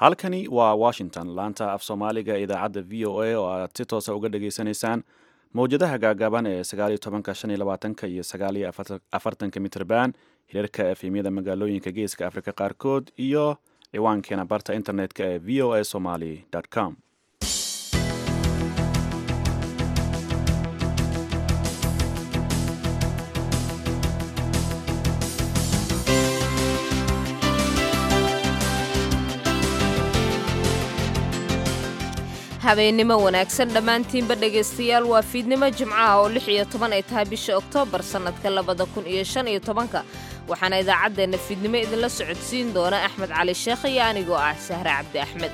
halkani waa washington laanta af soomaaliga ee idaacadda v o a oo aad si toosa uga dhageysanaysaan mowjadaha gaagaaban ee sagaaliyo tobanka shan iyo labaatanka iyo sagaaliyo afartanka mitrban hirarka efemyada magaalooyinka geeska afrika qaarkood iyo ciwaankeena barta internetka ee v o a somaly com habeennimo wanaagsan dhammaantiinba dhegaystayaal waa fiidnimo jimcaha oo lix iyo toban ay tahay bisha oktoobar sannadka labada kun iyo shan iyo tobanka waxaana idaacaddeenna fiidnimo idinla socodsiin doona axmed cali sheekh iyo anigoo ah sahre cabdi axmed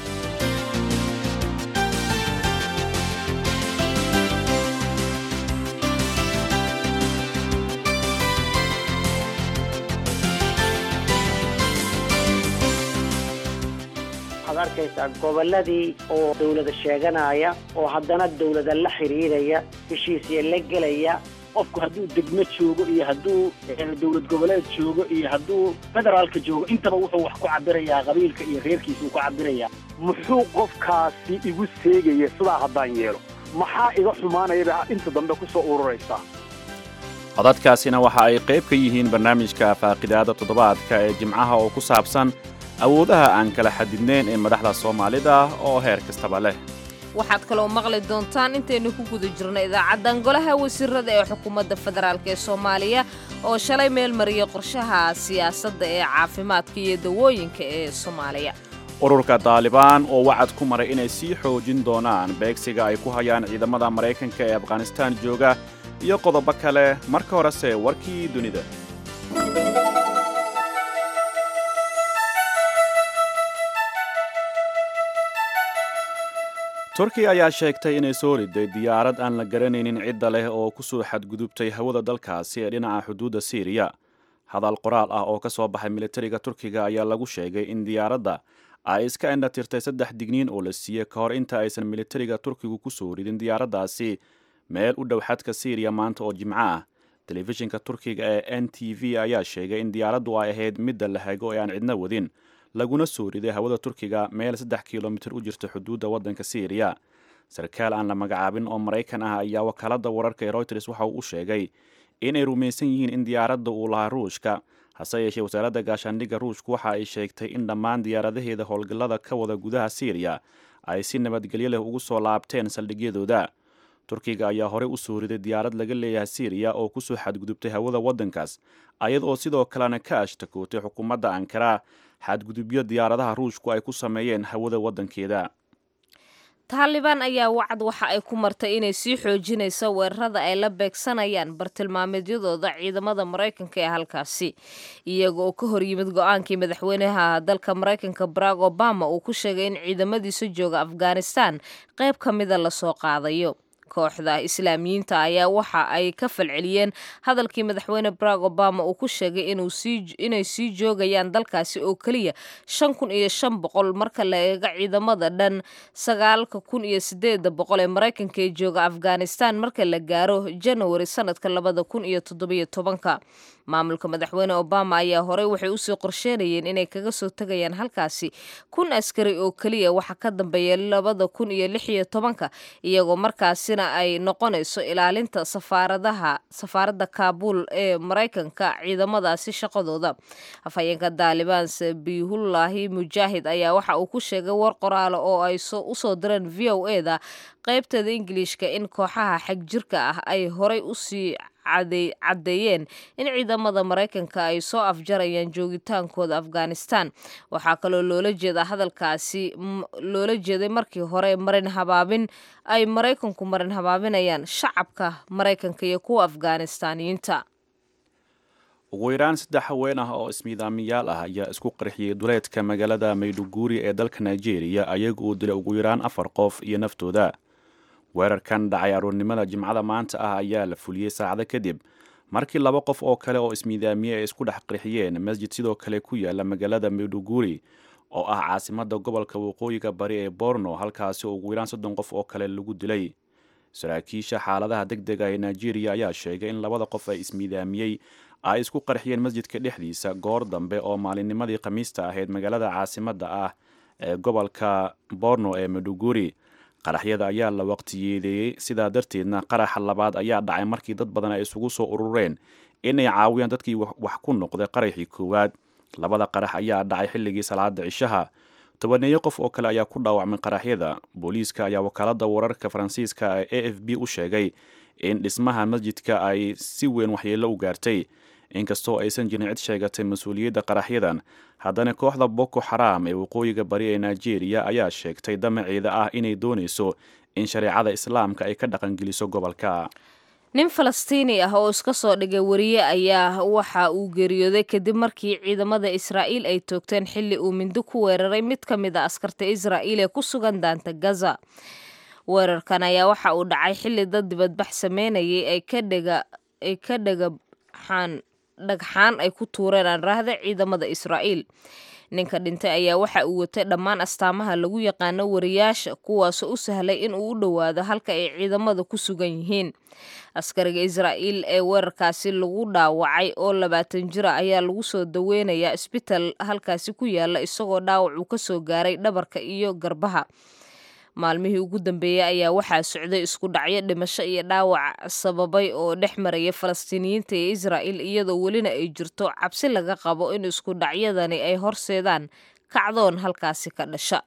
waxaad arkaysaa gobolladii oo dawlada sheeganaya oo haddana dawlada la xidhiidhaya heshiisya la gelaya qofku hadduu degmo joogo iyo hadduu dowlad goboleed joogo iyo hadduu federaalka joogo intaba wuxuu wax ku cabirayaa qabiilka iyo reerkiisa uu ku cabirayaa muxuu qofkaasi igu seegaya sidaa haddaan yeelo maxaa iga xumaanayaba inta dambe ku soo ururaysaa codadkaasina waxa ay qayb ka yihiin barnaamijka faaqidaada toddobaadka ee jimcaha oo ku saabsan awoodaha aan kala xadidnayn ee madaxda soomaalida oo heer kastaba leh waxaad kaloo maqli doontaan intaynu ku guda jirno idaacaddan golaha wasiirada ee xukuumadda federaalk ee soomaaliya oo shalay meel mariyay qorshaha siyaasadda ee caafimaadka iyo dawooyinka ee soomaaliya ururka daalibaan oo wacad ku maray inay sii xoojin doonaan beegsiga ay ku hayaan ciidamada maraykanka ee afghanistaan jooga iyo qodobo kale marka horese warkii dunida turkiya ayaa sheegtay inay soo riday diyaarad aan la garanaynin cidda leh oo ku soo xadgudubtay hawada dalkaasi ee dhinaca xuduudda siiriya hadal qoraal ah oo ka soo baxay militariga turkiga ayaa lagu sheegay in diyaaradda ay iska indhatirtay saddex digniin oo la siiyey ka hor inta aysan militariga turkigu ku soo ridin diyaaraddaasi meel u dhow xadka siiriya maanta oo jimco ah telefishinka turkiga ee n t v ayaa sheegay in diyaaraddu ay ahayd midda la hago ee aan cidna wadin laguna soo riday hawada turkiga meel saddex kilomitir u jirta xuduudda waddanka siiriya sarkaal aan la magacaabin oo maraykan ah ayaa wakaaladda wararka ee royters waxa uu u sheegay inay rumaysan yihiin in diyaaradda uu lahaa ruushka hase yeeshee wasaaradda gaashaandhigga ruushku waxa ay sheegtay in dhammaan diyaaradaheeda howlgallada ka wada gudaha siiriya ay si nabadgelyo leh ugu soo laabteen saldhigyadooda turkiga ayaa horey u soo riday diyaarad laga leeyahay siiriya oo kusoo xadgudubtay hawada waddankaas ayad oo sidoo kalena ka ashtakootay xukuumadda ankara xadgudubyo diyaaradaha ruushku ay ku sameeyeen hawada waddankeeda taalibaan ayaa wacad waxa ay ku martay inay sii xoojinayso weerarada ay la beegsanayaan bartilmaameedyadooda ciidamada maraykanka ee halkaasi iyaga oo ka hor yimid go-aankii madaxweynaha dalka maraykanka barack obama uu ku sheegay in ciidamadiisa jooga afghanistan qayb ka mida lasoo qaadayo kooxda islaamiyiinta ayaa waxa ay ka falceliyeen hadalkii madaxweyne barack obama uu ku sheegay inay sii joogayaan dalkaasi oo keliya shan kun iyo shan boqol marka la eega ciidamada dhan sagaalka kun iyo sideeda boqol ee maraykanka ee jooga afghanistan marka la gaaro janawari sanadka labada kun iyo toddobiyo tobanka maamulka madaxweyne obama ayaa horey waxay usii qorsheynayeen inay kaga soo tegayaan halkaasi kun askari oo keliya waxa ka dambeeya labada kun iyo lix iyo tobanka iyagoo markaasina ay noqonayso ilaalinta safaaradaha safaaradda kaabuul ee maraykanka ciidamadaasi shaqadooda afhayeenka daalibaan sabiihullaahi mujaahid ayaa waxa uu ku sheegay war qoraale oo ay usoo direen v o e da qaybteeda ingiliishka in kooxaha xagjirka ah ay horey usii caddeeyeen in ciidamada maraykanka ay soo afjarayaan joogitaankooda afghanistan waxaa kaloo loola jeedaa hadalkaasi loola jeeday markii hore marin habaabin ay maraykanku marin habaabinayaan shacabka maraykanka iyo kuwa afghanistaaniyiinta ugu yaraan saddex haween ah oo ismiidaamiyaal ah ayaa isku qarxiyey duleedka magaalada mayduguri ee dalka nigeria ayaga uu dilay ugu yaraan afar qof iyo naftooda weerarkan dhacay aroornimada jimcada maanta ah ayaa la fuliyey saacado kadib markii laba qof oo kale oo ismiidaamiye ay isku dhex qarxiyeen masjid sidoo kale ku yaala magaalada mayduguri oo ah caasimadda gobolka waqooyiga bari ee borno halkaasi oo ugu yaraan soddon qof oo kale lagu dilay saraakiisha xaaladaha deg dega ee nigeria ayaa sheegay in labada qof ay ismiidaamiyey ay isku qarxiyeen masjidka dhexdiisa goor dambe oo maalinnimadii khamiista ahayd magaalada caasimadda ah ee gobolka borno ee maduguri qaraxyada ayaa la waqtiyeedeeyey sidaa darteedna qaraxa labaad ayaa dhacay markii dad badan ay isugu soo urureen inay caawiyaan dadkii wax ku noqday qaraxii koowaad labada qarax ayaa dhacay xilligii salaada cishaha tobaneeyo qof oo kale ayaa ku dhaawacmay qaraxyada booliiska ayaa wakaalada wararka faransiiska ee a f b u sheegay in dhismaha masjidka ay si weyn waxyeello u gaartay inkastoo aysan jirin cid sheegatay mas-uuliyadda qaraxyadan haddana kooxda boko xaraam ee waqooyiga bari ee nigeria ayaa sheegtay damaceeda ah inay doonayso in shareecada islaamka ay ka dhaqangeliso gobolka nin falastiini ah oo iska soo dhigay wariye ayaa waxa uu geeriyooday kadib markii ciidamada israa'iil ay toogteen xilli uu mindi ku weeraray mid ka mid a askarta israa'iil ee ku sugan daanta gaza weerarkan ayaa waxa uu dhacay xilli dad dibadbax sameynayay ay ka dhega ay ka dhagaxaan dhagxaan ay ku tuureen aan raahda ciidamada israa'iil ninka dhintay ayaa waxa uu watay dhammaan astaamaha lagu yaqaano wariyaasha kuwaasoo u sahlay in uu u dhowaado halka ay ciidamada ku sugan yihiin askariga israa'iil ee weerarkaasi lagu dhaawacay oo labaatan jira ayaa lagu soo daweynayaa isbital halkaasi ku yaala isagoo dhaawac uu ka soo gaaray dhabarka iyo garbaha maalmihii ugu dambeeyey ayaa waxaa socday isku dhacyo dhimasho iyo dhaawac sababay oo dhex maraya falastiiniyiinta iyo israa'il iyadoo welina ay jirto cabsi laga qabo in isku dhacyadani ay horseedaan kacdoon halkaasi ka dhasha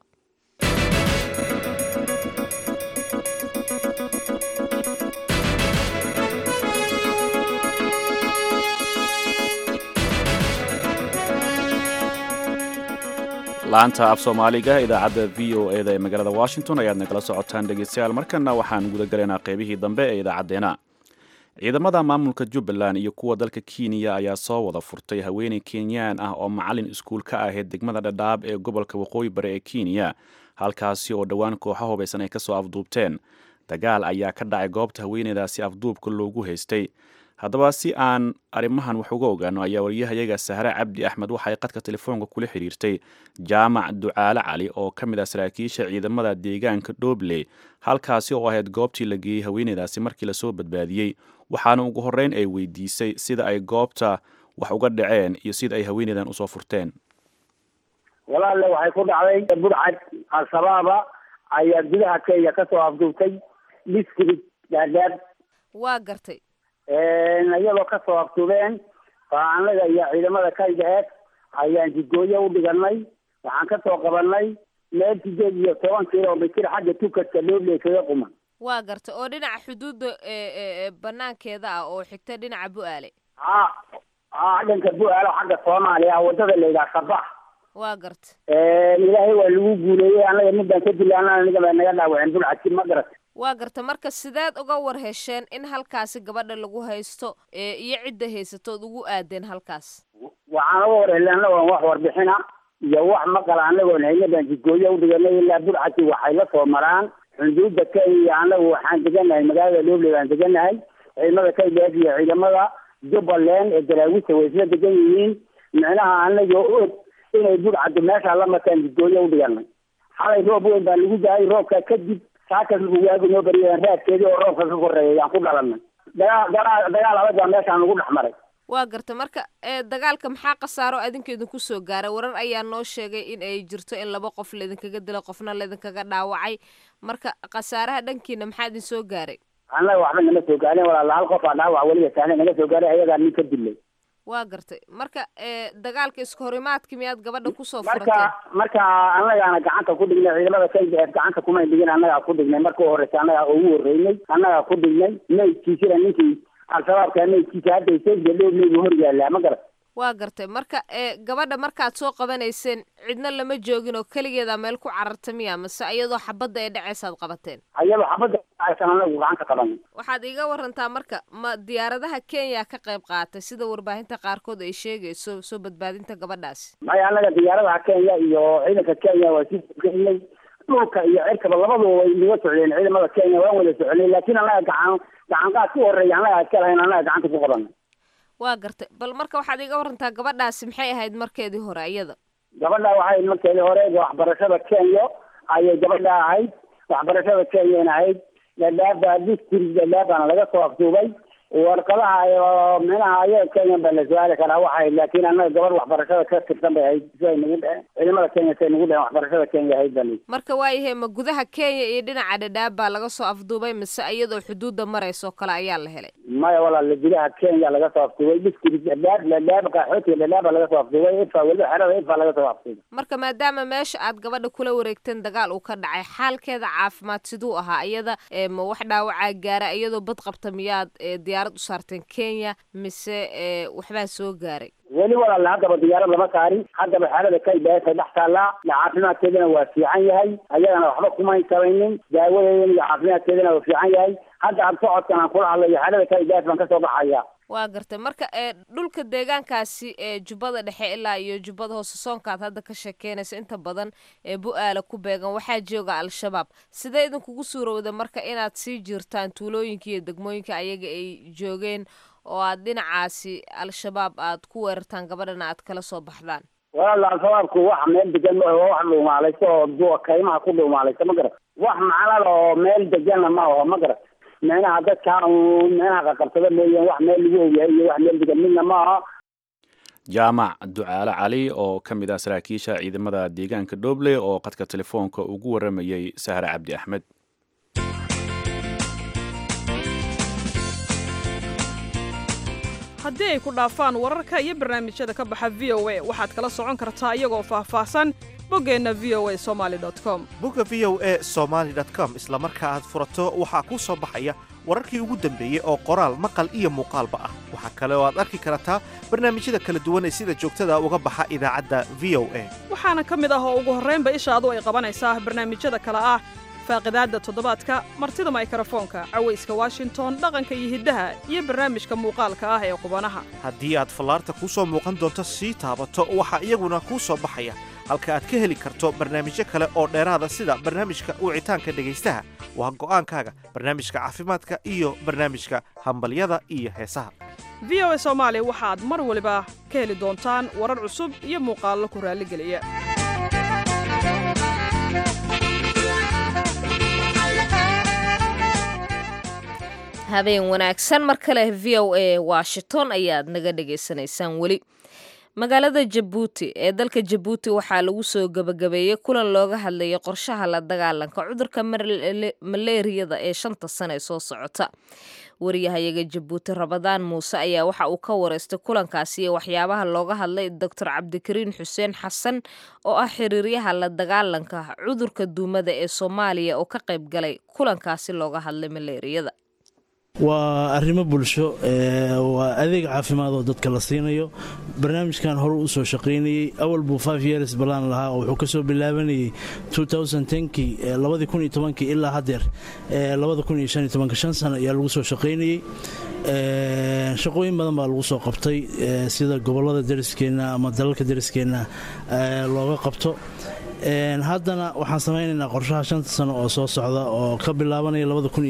laanta af soomaaliga idaacadda v o e da ee magaalada washington ayaad nagala socotaan dhegeystayaal markana waxaan guda galaynaa qeybihii dambe ee idaacaddeenna ciidamada maamulka jubbaland iyo kuwa dalka kenya ayaa soo wada furtay haweeney kenyaan ah oo macalin iskuul ka ahayd degmada dhadhaab ee gobolka waqooyi bari ee kenya halkaasi oo dhowaan kooxo hubaysan ay kasoo afduubteen dagaal ayaa ka dhacay goobta haweeneydaasi afduubka loogu haystay haddaba si aan arrimahan wax uga ogaano ayaa wariyahayaga sahre cabdi axmed waxay qadka telefoonka kula xiriirtay jaamac ducaale cali oo ka mid ah saraakiisha ciidamada deegaanka dhoble halkaasi oo ahayd goobtii la geeyey haweeneydaasi markii lasoo badbaadiyey waxaana ugu horreyn ay weydiisay sida ay goobta wax uga dhaceen iyo sida ay haweeneydan usoo furteen walaalle waxay ku dhacday burcad al-shabaaba ayaa gudaha kenya kasoo afduubtay district dhaadhaab waa gartay iyadoo kasoo aftuubeen baa anaga iyo ciidamada kaygaheed ayaan jidgooyo u dhiganay waxaan kasoo qabanay meel sideed iyo toban kilomitir xagga tukadka dhoble kaga quman waa gartay oo dhinaca xuduudda banaankeeda ah oo xigta dhinaca bu-aale a a dhanka bu-aalo xagga soomaaliya wadada la yidhaha sabax waa garta ilaahay waa lagu guuleeyey anaga midaan ka dilaana aniga baa naga dhaawaceen bulcadki ma garat waa garta marka sideed uga war hesheen in halkaasi gabadha lagu haysto iyo cidda haysatood ugu aadeen halkaas waxaan uga war helay anagoon wax warbixina iyo wax maqala anagoon hayna baan jidgooyo udhiganay ilaa burcadki waxay la soo maraan xuduudda kenya anagu waxaan deganahay magaalada dhoble baan deganahay ciidamada kaygaad iyo ciidamada jubbaland ee daraawiista way isla degan yihiin micnaha anagoo og inay burcaddu meesha la mataan jidgooyo udhiganay xalay roob weyn baa lagu daayay roobka kadib saakas lagu waagu noo bariyeen raadkeedii oo roobka ka koreeya yaan ku dhalanay dagaal dagaal dagaal adag baa meeshaan lagu dhex maray waa garta marka dagaalka maxaa khasaaro adinka idinku soo gaaray warar ayaa noo sheegay in ay jirto in laba qof laydinkaga dilo qofna laydinkaga dhaawacay marka khasaaraha dhankiina maxaa idin soo gaaray annaga waxba nama soo gaarin walaala hal qof aa dhaawac weliba sahle naga soo gaaray ayagaa nin ka dilay waa gartay marka dagaalka iska horimaadki miyaad gabadha kusoo marka furateen marka annagaana gacanta ku dhignay ciidamada kaygaeed gacanta kumay dhigin annagaa ku dhignay marka u horeysa annagaa ugu horreynay annagaa ku dhignay maydkiisina ninkii al-shabaabka maydkiisa hadda sayga dhooblaygu hor yaallaa ma garat waa gartay marka gabadha markaad soo qabanayseen cidna lama joogin oo keligeedaa meel ku cararta miya mase iyadoo xabadda ay dhacaysaad qabateen ayadoo xabadda aysan anagu gacanta qabanay waxaad iiga warantaa marka ma diyaaradaha kenya ka qayb qaatay sida warbaahinta qaarkood ay sheegayso soo badbaadinta gabadhaasi maya annaga diyaaradaha kenya iyo ciidanka kenya waa sii sogeynay dhulka iyo cirkaba labaduba way naga socdeen ciidamada kenya waan wada soconay laakiin annaga gacan gacan qaad ku horeeya annaga iska lahayn annaga gacanta ku qabanay waa gartay bal marka waxaad iiga warantaa gabadhaasi maxay ahayd markeedii hore iyada gabadha waxay markeedii hore waxbarashada kenya ayay gabadha ahayd waxbarashada kenyana ahayd dhadhaaba district dhadhaabaana laga soo afduubay warqadaha oo minaha ayaga kenya baa la su-aali karaa waxay laakiin annaga gabadh waxbarashada ka tirsan bay ahayd siay nagu dheheen ciidamada kenya siay nagu dheheen waxbarashada kenya ahayd baa layidhi marka waayahay ma gudaha kenya iyo dhinaca dhadhaab baa laga soo afduubay mise iyadoo xuduudda marayso kale ayaa la helay maya walaal gudaha kenya laga soo afduubay dhiskii dhadhaab dhadhaab qaxootiga dhadhaaba laga soo afduubay ifa weliba xerada ifa laga soo afduubay marka maadaama meesha aad gabadha kula wareegteen dagaal uu ka dhacay xaalkeeda caafimaad siduu ahaa iyada ma wax dhaawacaa gaara iyadoo bad qabta miyaad diyaarad u saarteen kenya mise waxbaa soo gaaray weli walaal haddaba diyaarad lama saarin haddaba xaalada kaybaasa dhex taallaa caafimaadkeedana waa fiican yahay ayagana waxba kumayn sabaynin daawadeedana iyo caafimaadkeedana waa fiican yahay hadda aan socodkan aan kula hadlayo xaalada kaybaas baan kasoo baxaya waa gartay marka dhulka deegaankaasi ee jubbada dhexe ilaa iyo jubbada hoose soonkaad hadda ka sheekeynaysa inta badan ee bu-aala ku beegan waxaa jooga al-shabaab sidee idinkugu suurowda marka inaad sii jirtaan tuulooyinka iyo degmooyinka ayaga ay joogeen oo aad dhinacaasi al-shabaab aad ku weerartaan gabadhana aad kala soo baxdaan walaal al-shabaabku wax meel degan ma aho wax dhuumaalayso oo duwa kaymaha ku dhuumaalayso ma garat wax macnala oo meel deganna ma aho ma garat micnaha dadka micnaha qaqabsada mooyeen wax meel lagu ogyahay iyo wax meel degan midna ma aha jaamac ducaale cali oo ka mid ah saraakiisha ciidamada deegaanka dhoble oo qadka telefoonka ugu waramayey sahre cabdi axmed haddii ay ku dhaafaan wararka iyo barnaamijyada ka baxa v o a waxaad kala socon kartaa iyagoo faahfaahsan boggeenna v o a somaali com bogga v o a somaali com isla marka aad furato waxaa kuu soo baxaya wararkii ugu dambeeyey oo qoraal maqal iyo muuqaalba ah waxaa kale oo aad arki kartaa barnaamijyada kala duwan ee sida joogtada uga baxa idaacadda v o a waxaana ka mid ah oo ugu horraynba ishaadu ay qabanaysaa barnaamijyada kale ah faaqidaadda toddobaadka martida maykrofoonka cawayska washington dhaqanka iyo hiddaha iyo barnaamijka muuqaalka ah ee qubanaha haddii aad fallaarta kuu soo muuqan doonto sii taabato waxaa iyaguna kuu soo baxaya halka aad ka heli karto barnaamijyo kale oo dheeraada sida barnaamijka wicitaanka dhegaystaha waa go'aankaaga barnaamijka caafimaadka iyo barnaamijka hambalyada iyo heesaha v o a soomaali waxaad mar waliba ka heli doontaan warar cusub iyo muuqaallo ku raalligeliya habeen wanaagsan mar kale v o a washington ayaad naga dhagaysanaysaan weli magaalada jabuuti ee dalka jabuuti waxaa lagu soo gebagabeeyey kulan looga hadlayay qorshaha la dagaalanka cudurka maleeriyada ee shanta sane soo socota wariyahayaga jabuuti rabadaan muuse ayaa waxa uu ka wareystay kulankaasi iyo waxyaabaha looga hadlay doctor cabdikariin xuseen xasan oo ah xiriiryaha la dagaalanka cudurka duumada ee soomaaliya oo ka qayb galay kulankaasi looga hadlay maleeriyada waa arrimo bulsho waa adeeg caafimaad oo dadka la siinayo barnaamijkan hore u soo shaqaynayey awal buu five years balaan lahaa oo wuxuu ka soo bilaabanayey kii labadii kun iyo tobankii ilaa haddeer labada kun iyo shan iyo tobanka shan sano ayaa lagu soo shaqaynayey shaqooyin badan baa lagu soo qabtay sida gobollada dariskeenna ama dalalka dariskeenna looga qabto haddana waxaan samaynaynaa qorshaha shanta sano oo soo socda oo ka bilaabanaya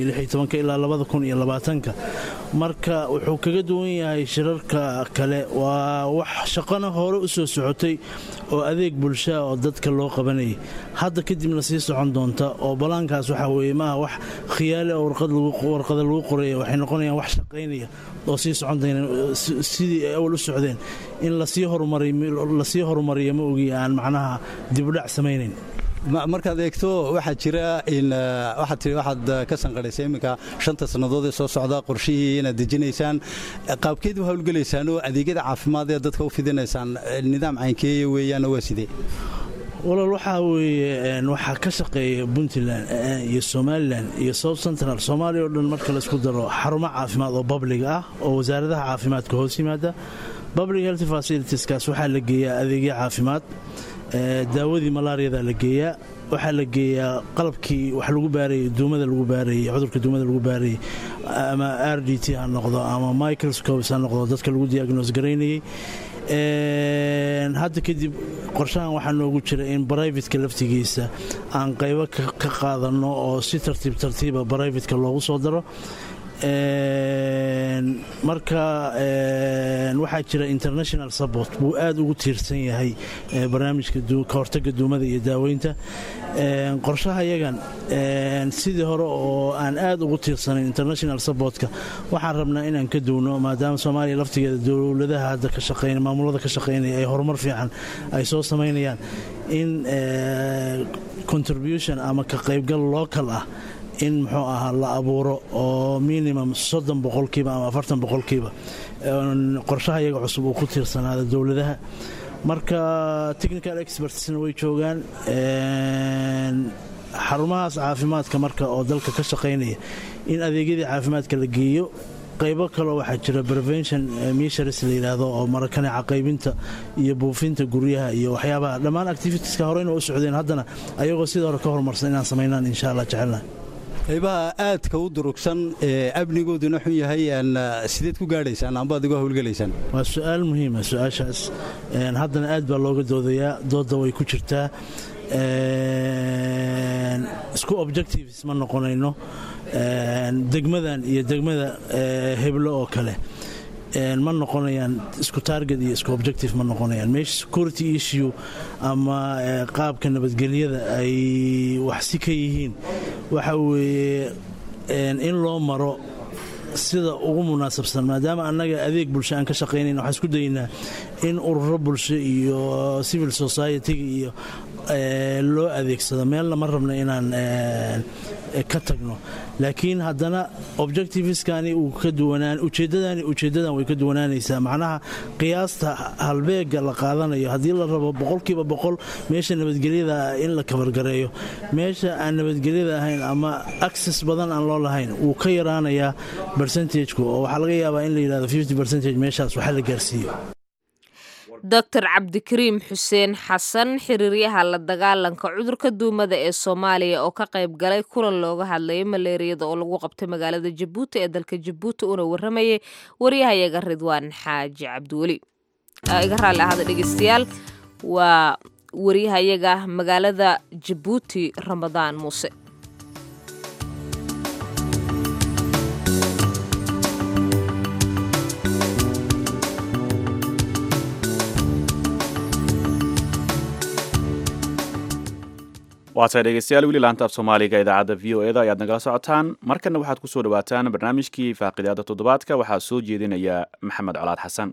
ilaa marka wuxuu kaga duwan yahay shirarka kale waa wax shaqana hore u soo socotay oo adeeg bulshaa oo dadka loo qabanayay hadda kadibna sii socon doonta oo balaankaas waxaa weye maaha wax khiyaale oo warqada lagu qoraya waxay noqonayaan wax shaqaynaya oo sii socon dayna sidii ay awal u socdeen in lasii horumariyo ma ogi aan macnaha dibudhac samaynayn markaad eegto waxaa jira waxaad tii waxaad ka sanqadhaysay iminka shanta sannadood ee soo socda qorshihii inaad dejinaysaan qaabkeed u hawlgelaysaan oo adeegyada caafimaad ee dadka u fidinaysaan nidaam caynkeeya weeyaan waa sidee walaal waxaa weeye waxaa ka shaqeeya puntland iyo somalilan iyo south central soomaaliya oo dhan marka laysku daro xarumo caafimaad oo babliga ah oo wasaaradaha caafimaadka hoos yimaada public health facilitieskaas waxaa la geeyaa adeegyo caafimaad daawadii malaariyada la geeyaa waxaa la geeyaa qalabkii wax lagu baarayay duumada lagu baarayay cudurka duumada lagu baarayay ama r d t ha noqdo ama microscopes ha noqdo dadka lagu diagnos garaynayay hadda kadib qorshahan waxaa noogu jira in brivatka laftigiisa aan qaybo ka qaadanno oo si tartiib tartiiba brivatka loogu soo daro marka waxaa jira international support buu aad ugu tiirsan yahay barnaamijka kahortaga duumada iyo daaweynta qorshaha yagan sidii hore oo aan aad ugu tiirsanayn international supportka waxaan rabnaa inaan ka duwno maadaama soomaaliya laftigeeda dowladaha hadda ka shaqeyn maamulada ka shaqeynaya ay horumar fiican ay soo samaynayaan in contribution ama ka qaybgal local ah in muxuu ahaa la abuuro oo minimum soddon boqolkiiba ama afartan boqolkiiba qorshaha iyaga cusub uu ku tiirsanaada dowladaha marka technical expertsna way joogaan xarumahaas caafimaadka marka oo dalka ka shaqaynaya in adeegyadii caafimaadka la geeyo qaybo kaloo waxaa jira prevention misharis la yidhaahdo oo marakaneca qaybinta iyo buufinta guryaha iyo waxyaabaha dhammaan activitieska horeyna u socdeen haddana ayagoo sidii hore ka horumarsan inaan samaynaan insha allah jecelna qaybaha aadka u durugsan ee amnigooduna xun yahay sideed ku gaadhaysaan amba adigoo howlgelaysaan waa su-aal muhiima su-aashaas haddana aad baa looga doodayaa doodda way ku jirtaa isku objectives ma noqonayno degmadan iyo degmada heblo oo kale ma noqonayaan isku target iyo isku objective ma noqonayaan meesha security issue ama qaabka nabadgelyada ay waxsi ka yihiin waxa weeye in loo maro sida ugu munaasabsan maadaama annaga adeeg bulsho aan ka shaqaynayn waxaan isku daynaa in ururo bulsho iyo civil society-ga iyo loo adeegsado meelna ma rabna inaan ka tagno laakiin haddana objectiveskani uu ka duwanaan ujeeddadani ujeeddadan way ka duwanaanaysaa macnaha qiyaasta halbeega la qaadanayo haddii la rabo boqolkiiba boqol meesha nabadgelyada in la kabargareeyo meesha aan nabadgelyada ahayn ama access badan aan loo lahayn wuu ka yaraanayaa bercentageku oo waxaa laga yaabaa in la yidhahdo fifty bercentage meeshaas waxa la gaarsiiyo doctor cabdikariim xuseen xasan xiriiryaha la dagaalanka cudurka duumada ee soomaaliya oo ka qayb galay kulan looga hadlayay maleeriyada oo lagu qabtay magaalada jabuuti ee dalka jabuuti una waramayay waryahayaga ridwaan xaaji cabdiweli iga raalli ahada dhegeystayaal waa waryahayaga magaalada jabuuti ramadaan muuse waatahay dhegeystayaal weli laanta af soomaaliga idaacadda v o eda ayaad nagala socotaan markanna waxaad ku soo dhawaataan barnaamijkii faaqidaada toddobaadka waxaa soo jeedinaya maxamed colaad xasan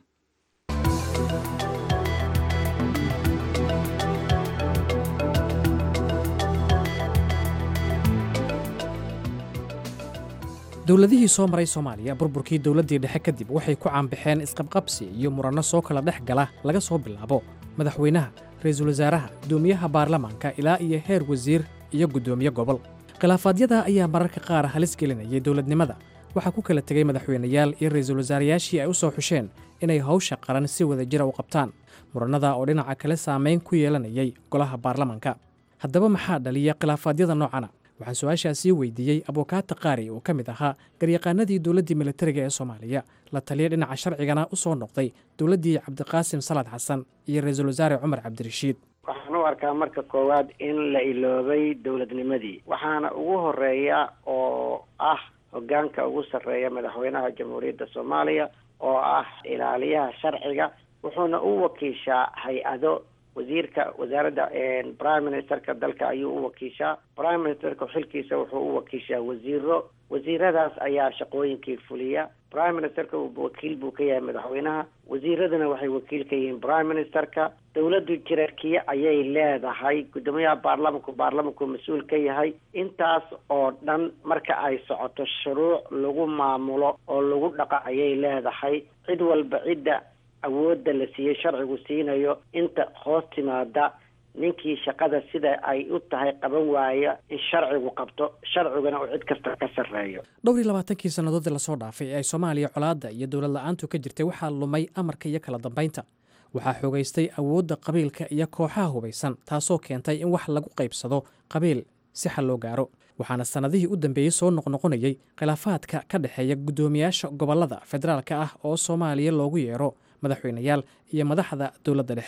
dowladihii soo maray soomaaliya burburkii dowladdii dhexe kadib waxay ku caanbaxeen isqabqabsi iyo muranno soo kala dhex gala laga soo bilaabo madaxweynaha ra-iisul wasaaraha guddoomiyaha baarlamaanka ilaa iyo heer wasiir iyo guddoomiye gobol khilaafaadyada ayaa mararka qaar halis gelinayay dowladnimada waxaa ku kala tegey madaxweynayaal iyo ra-iisul wasaarayaashii ay u soo xusheen inay hawsha qaran si wada jira u qabtaan murannada oo dhinaca kale saamayn ku yeelanayay golaha baarlamaanka haddaba maxaa dhaliya khilaafaadyada noocana waxaan su-aashaasii weydiiyey abukaata qaari oo ka mid ahaa garyaqaanadii dowladdii militariga ee soomaaliya la taliya dhinaca sharcigana u soo noqday dowladdii cabdiqaasim salaad xasan iyo ra-iisul wasaare cumar cabdirashiid waxaan u arkaa marka koowaad in la iloobay dowladnimadii waxaana ugu horeeya oo ah hoggaanka ugu sarreeya madaxweynaha jamhuuriyadda soomaaliya oo ah ilaaliyaha sharciga wuxuuna u wakiishaa hay-ado wasiirka wasaaradda prime ministerka dalka ayuu u wakiishaa prime ministerka xilkiisa wuxuu u wakiishaa wasiiro wasiiradaas ayaa shaqooyinkii fuliya prime ministerka wakiil buu ka yahay madaxweynaha wasiiraduna waxay wakiil ka yihiin prime ministerka dowladdu jirarkiye ayay leedahay guddoomiyaha baarlamanku baarlamanku mas-uul ka yahay intaas oo dhan marka ay socoto shuruuc lagu maamulo oo lagu dhaqa ayay leedahay cid walba cidda awoodda la siiyey sharcigu siinayo inta hoos timaada ninkii shaqada sida ay u tahay qaban waaya in sharcigu qabto sharciguna uu cid kasta ka sarreeyo dhowr iyo labaatankii sannadoodii lasoo dhaafay ee ay soomaaliya colaadda iyo dowlad la-aantu ka jirtay waxaa lumay amarka iyo kala dambaynta waxaa xoogaystay awoodda qabiilka iyo kooxaha hubaysan taasoo keentay in wax lagu qaybsado qabiil si xal loo gaaro waxaana sannadihii u dambeeyey soo noqnoqonayay khilaafaadka ka dhexeeya guddoomiyaasha gobollada federaalka ah oo soomaaliya loogu yeero madaxweynayaal iyo madaxda dowladda dhexe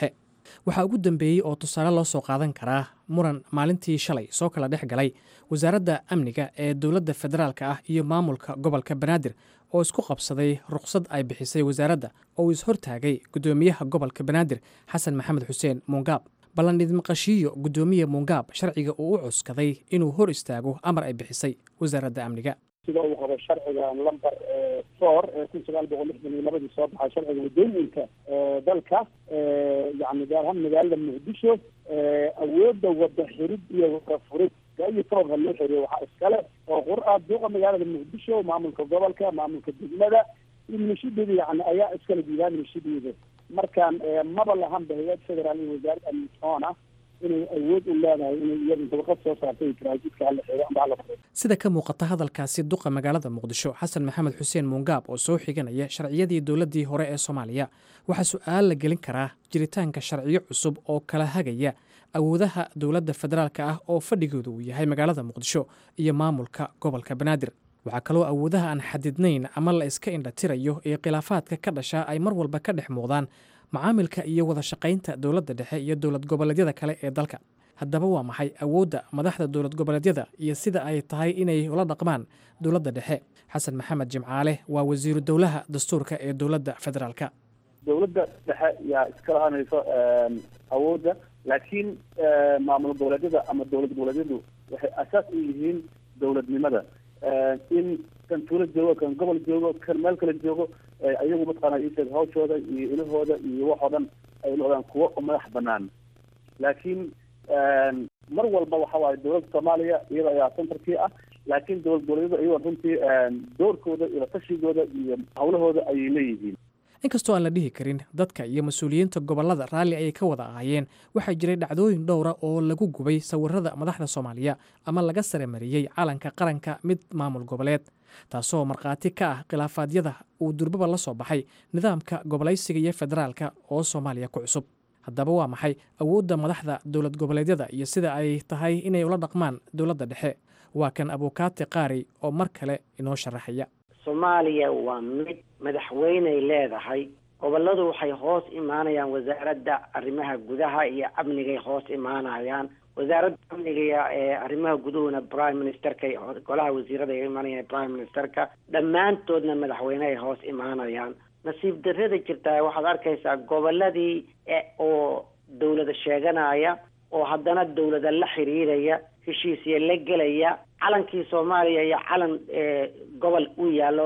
waxaa ugu dambeeyey oo tusaale loo soo qaadan karaa muran maalintii shalay soo kala dhex galay wasaaradda amniga ee dowladda federaalka ah iyo maamulka gobolka banaadir oo isku qabsaday ruqsad ay bixisay wasaaradda oo uu ishortaagay guddoomiyaha gobolka banaadir xasan maxamed xuseen muungaab ballan idmaqashiiyo guddoomiye muungaab sharciga uu u cuskaday inuu hor istaago amar ay bixisay wasaaradda amniga sida uu qabo sharciga lamber four ee kun sagaal boqol lixdan iyo labadii soo baxay sharciga waddooyinka dalka yani gaar ahaan magaalada muqdisho awoodda wada xirid iyo wada furid iyo sababka loo xiriyo waxaa iskale oo qur-a duuqa magaalada muqdisho maamulka gobolka maamulka degmada iyo milishadeeda yani ayaa iskala diidaan milishadeeda markaan maba lahanba hay-ad federaal iyo wasaaradda amnisoona inay awood u leedahay inay iyadu dabaqad soo saartay taraajidka hala xiro amba hala furo sida ka muuqata hadalkaasi duqa magaalada muqdisho xasan maxamed xuseen muungaab oo soo xiganaya sharciyadii dowladdii hore ee soomaaliya waxaa su-aal la gelin karaa jiritaanka sharciyo cusub oo kala hagaya awoodaha dowladda federaalka ah oo fadhigooda uu yahay magaalada muqdisho iyo maamulka gobolka banaadir waxaa kaloo awoodaha aan xadidnayn ama la iska indhatirayo ee khilaafaadka ka dhasha ay mar walba ka dhex muuqdaan macaamilka iyo wada shaqaynta dowladda dhexe iyo dowlad goboleedyada kale ee dalka haddaba waa maxay awoodda madaxda dowlad goboleedyada iyo sida ay tahay inay ula dhaqmaan dowladda dhexe xasan maxamed jimcaale waa wasiiru dowlaha dastuurka ee dowladda federaalka dowladda dhexe yaa iska lahanayso awoodda laakiin maamul goboleedyada ama dowlad goboleedyadu waxay asaas u yihiin dowladnimada in kan tuulo joogo kan gobol joogo kan meel kale joogo ayagu mataqaana isheeg hawshooda iyo ilahooda iyo waxoo dhan ay noqdaan kuwo madax banaan laakiin mar walba waxa waaye dowladda soomaaliya iyada ayaa centerkii ah laakiin dowlad goboleedyada iyagoo runtii doorkooda iyo tashigooda iyo hawlahooda ayay leeyihiin inkastoo aan la dhihi karin dadka iyo mas-uuliyiinta gobollada raalli ayay ka wada ahaayeen waxaa jiray dhacdooyin dhowra oo lagu gubay sawirada madaxda soomaaliya ama laga saremariyey calanka qaranka mid maamul goboleed taasoo markhaati ka ah khilaafaadyada uu durbaba la soo baxay nidaamka gobolaysiga iyo federaalka oo soomaaliya ku cusub haddaba waa maxay awoodda madaxda dowlad goboleedyada iyo sida ay tahay inay ula dhaqmaan dowladda dhexe waa kan abuukaati qaari oo mar kale inoo sharaxaya soomaaliya waa mid madaxweyney leedahay gobolladu waxay hoos imaanayaan wasaaradda arrimaha gudaha iyo amnigay hoos imaanayaan wasaaradda amniga ee arrimaha guduhuna prime ministerka golaha wasiirada ay imaanayaan prime ministerka dhammaantoodna madaxweynehay hoos imaanayaan nasiib darrada jirtaa waxaad arkaysaa gobolladii oo dawlada sheeganaya oo haddana dawlada la xiriiraya heshiisya la gelaya calankii soomaaliya iyo calan gobol uu yaallo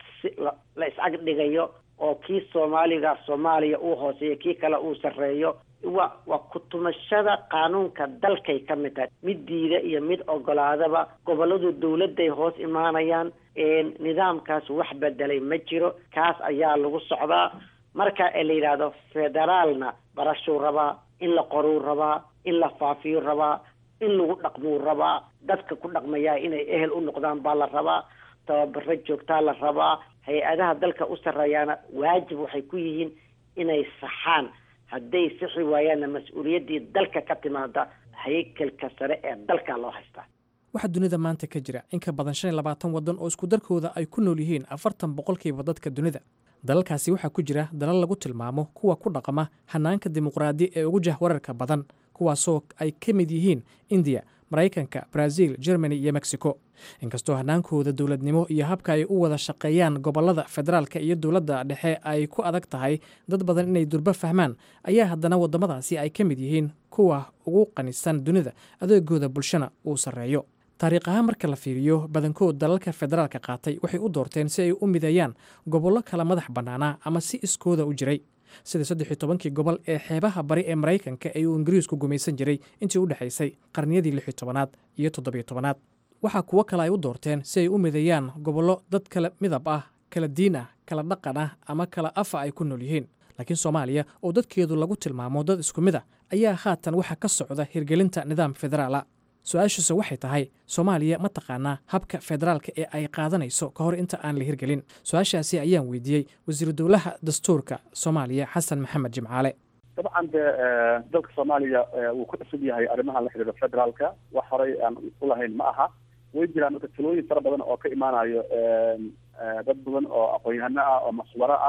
la is-ag dhigayo oo kii soomaaliga soomaaliya uu hooseeyo kii kale uu sarreeyo wa waa kutumashada qaanuunka dalkay ka mid tahay mid diida iyo mid ogolaadaba gobolladu dawladday hoos imaanayaan nidaamkaas wax bedelay ma jiro kaas ayaa lagu socdaa marka la yidhaahdo federaalna barashuu rabaa in la qoruu rabaa in la faafiyuu rabaa in lagu dhaqmuu rabaa dadka ku dhaqmayaa inay ehel u noqdaan baa la rabaa tababaro joogtaa la rabaa hay-adaha dalka u sarreeyaana waajib waxay ku yihiin inay saxaan hadday sixi waayaanna mas-uuliyaddii dalka ka timaada haykalka sare ee dalka loo haystaa waxaa dunida maanta ka jira in ka badan shan iyo labaatan waddan oo isku darkooda ay ku nool yihiin afartan boqolkiiba dadka dunida dalalkaasi waxaa ku jira dalal lagu tilmaamo kuwa ku dhaqama hanaanka dimuqraadi ee ugu jahwararka badan kuwaasoo ay ka mid yihiin indiya maraykanka brazil germany iyo mexico inkastoo hanaankooda dowladnimo iyo habka ay u wada shaqeeyaan gobolada federaalka iyo dowladda dhexe ay ku adag tahay dad badan inay durbo fahmaan ayaa haddana waddamadaasi ay ka mid yihiin kuwa ugu qanisan dunida adeegooda bulshana uu sarreeyo taariikh ahaan marka la fiiriyo badankood dalalka federaalka qaatay waxay u doorteen si ay u mideeyaan gobollo kala madax bannaanaa ama si iskooda u jiray sida saddex iyo tobankii gobol ee xeebaha bari ee maraykanka ee uu ingiriisku gumaysan jiray intii u dhexaysay qarniyadii lix iyo tobanaad iyo toddobiyo tobanaad waxaa kuwo kale ay u doorteen si ay u mideeyaan gobollo dad kala midab ah kala diin ah kala dhaqan ah ama kala afa ay ku nool yihiin laakiin soomaaliya oo dadkeedu lagu tilmaamo dad isku mid a ayaa haatan waxaa ka socda hirgelinta nidaam federaala su-aashiise waxay tahay soomaaliya ma taqaanaa habka federaalka ee ay qaadanayso ka hor inta aan la hirgelin su-aashaasi ayaan weydiiyey wasiiru dowlaha dastuurka soomaaliya xasan maxamed jimcaale dabcan de dalka soomaaliya wuu ku cusub yahay arrimaha la xidhiidha federaalka wax horay aan u lahayn ma aha way jiraan marka talooyin fara badan oo ka imaanayo dad badan oo aqoon-yahano ah oo maswaro ah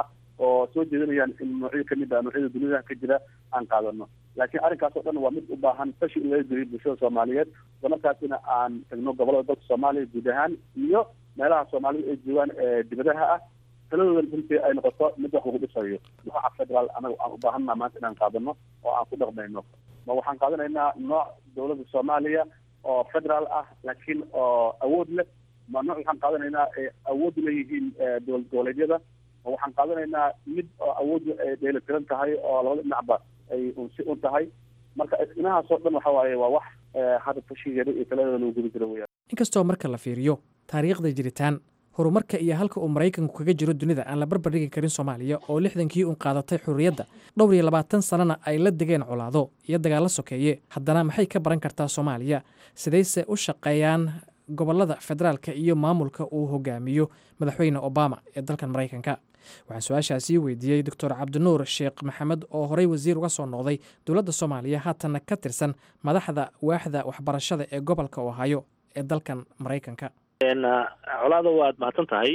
oo soo jeedinayaan in noocyo kamid ah noocyada dunida ka jira aan qaadano laakiin arrinkaas oo dhan waa mid u baahan fashi in laga geliyo bulshada soomaaliyeed isla markaasina aan tagno gobolada dalka soomaaliya guud ahaan iyo meelaha soomaalida ay joogaan ee dibadaha ah taladoodan runtii ay noqoto mid wax lagu dhisayo nooca federaal anaga aan u baahanna maanta inaan qaadano oo aan ku dhaqmayno ma waxaan qaadanaynaa nooc dowladda soomaaliya oo federaal ah laakiin oo awood leh ma nooc waxaan qaadanaynaa ay awood leeyihiin dowlad goboleedyada ma waxaan qaadanaynaa mid oo awood ay dheelitiran tahay oo labada dhinacba ay unsi un tahay marka inahaasoo dhan waxa waaye waa wax hadda tashigeeda iyo taladeeda lagu guda jiro weyaan inkastoo marka la fiiriyo taariikhda jiritaan horumarka iyo halka uu maraykanku kaga jiro dunida aan la barbardhigi karin soomaaliya oo lixdankii uun qaadatay xurriyadda dhowr iyo labaatan sannana ay la degeen colaado iyo dagaallo sokeeye haddana maxay ka baran kartaa soomaaliya sidayse u shaqeeyaan gobollada federaalka iyo maamulka uu hogaamiyo madaxweyne obama ee dalkan maraykanka waxaan su-aashaasii weydiiyey doctor cabdinuur sheekh maxamed oo horey wasiir uga soo noqday dowladda soomaaliya haatanna ka tirsan madaxda waaxda waxbarashada ee gobolka ohaayo ee dalkan maraykanka colaada waad mahadsan tahay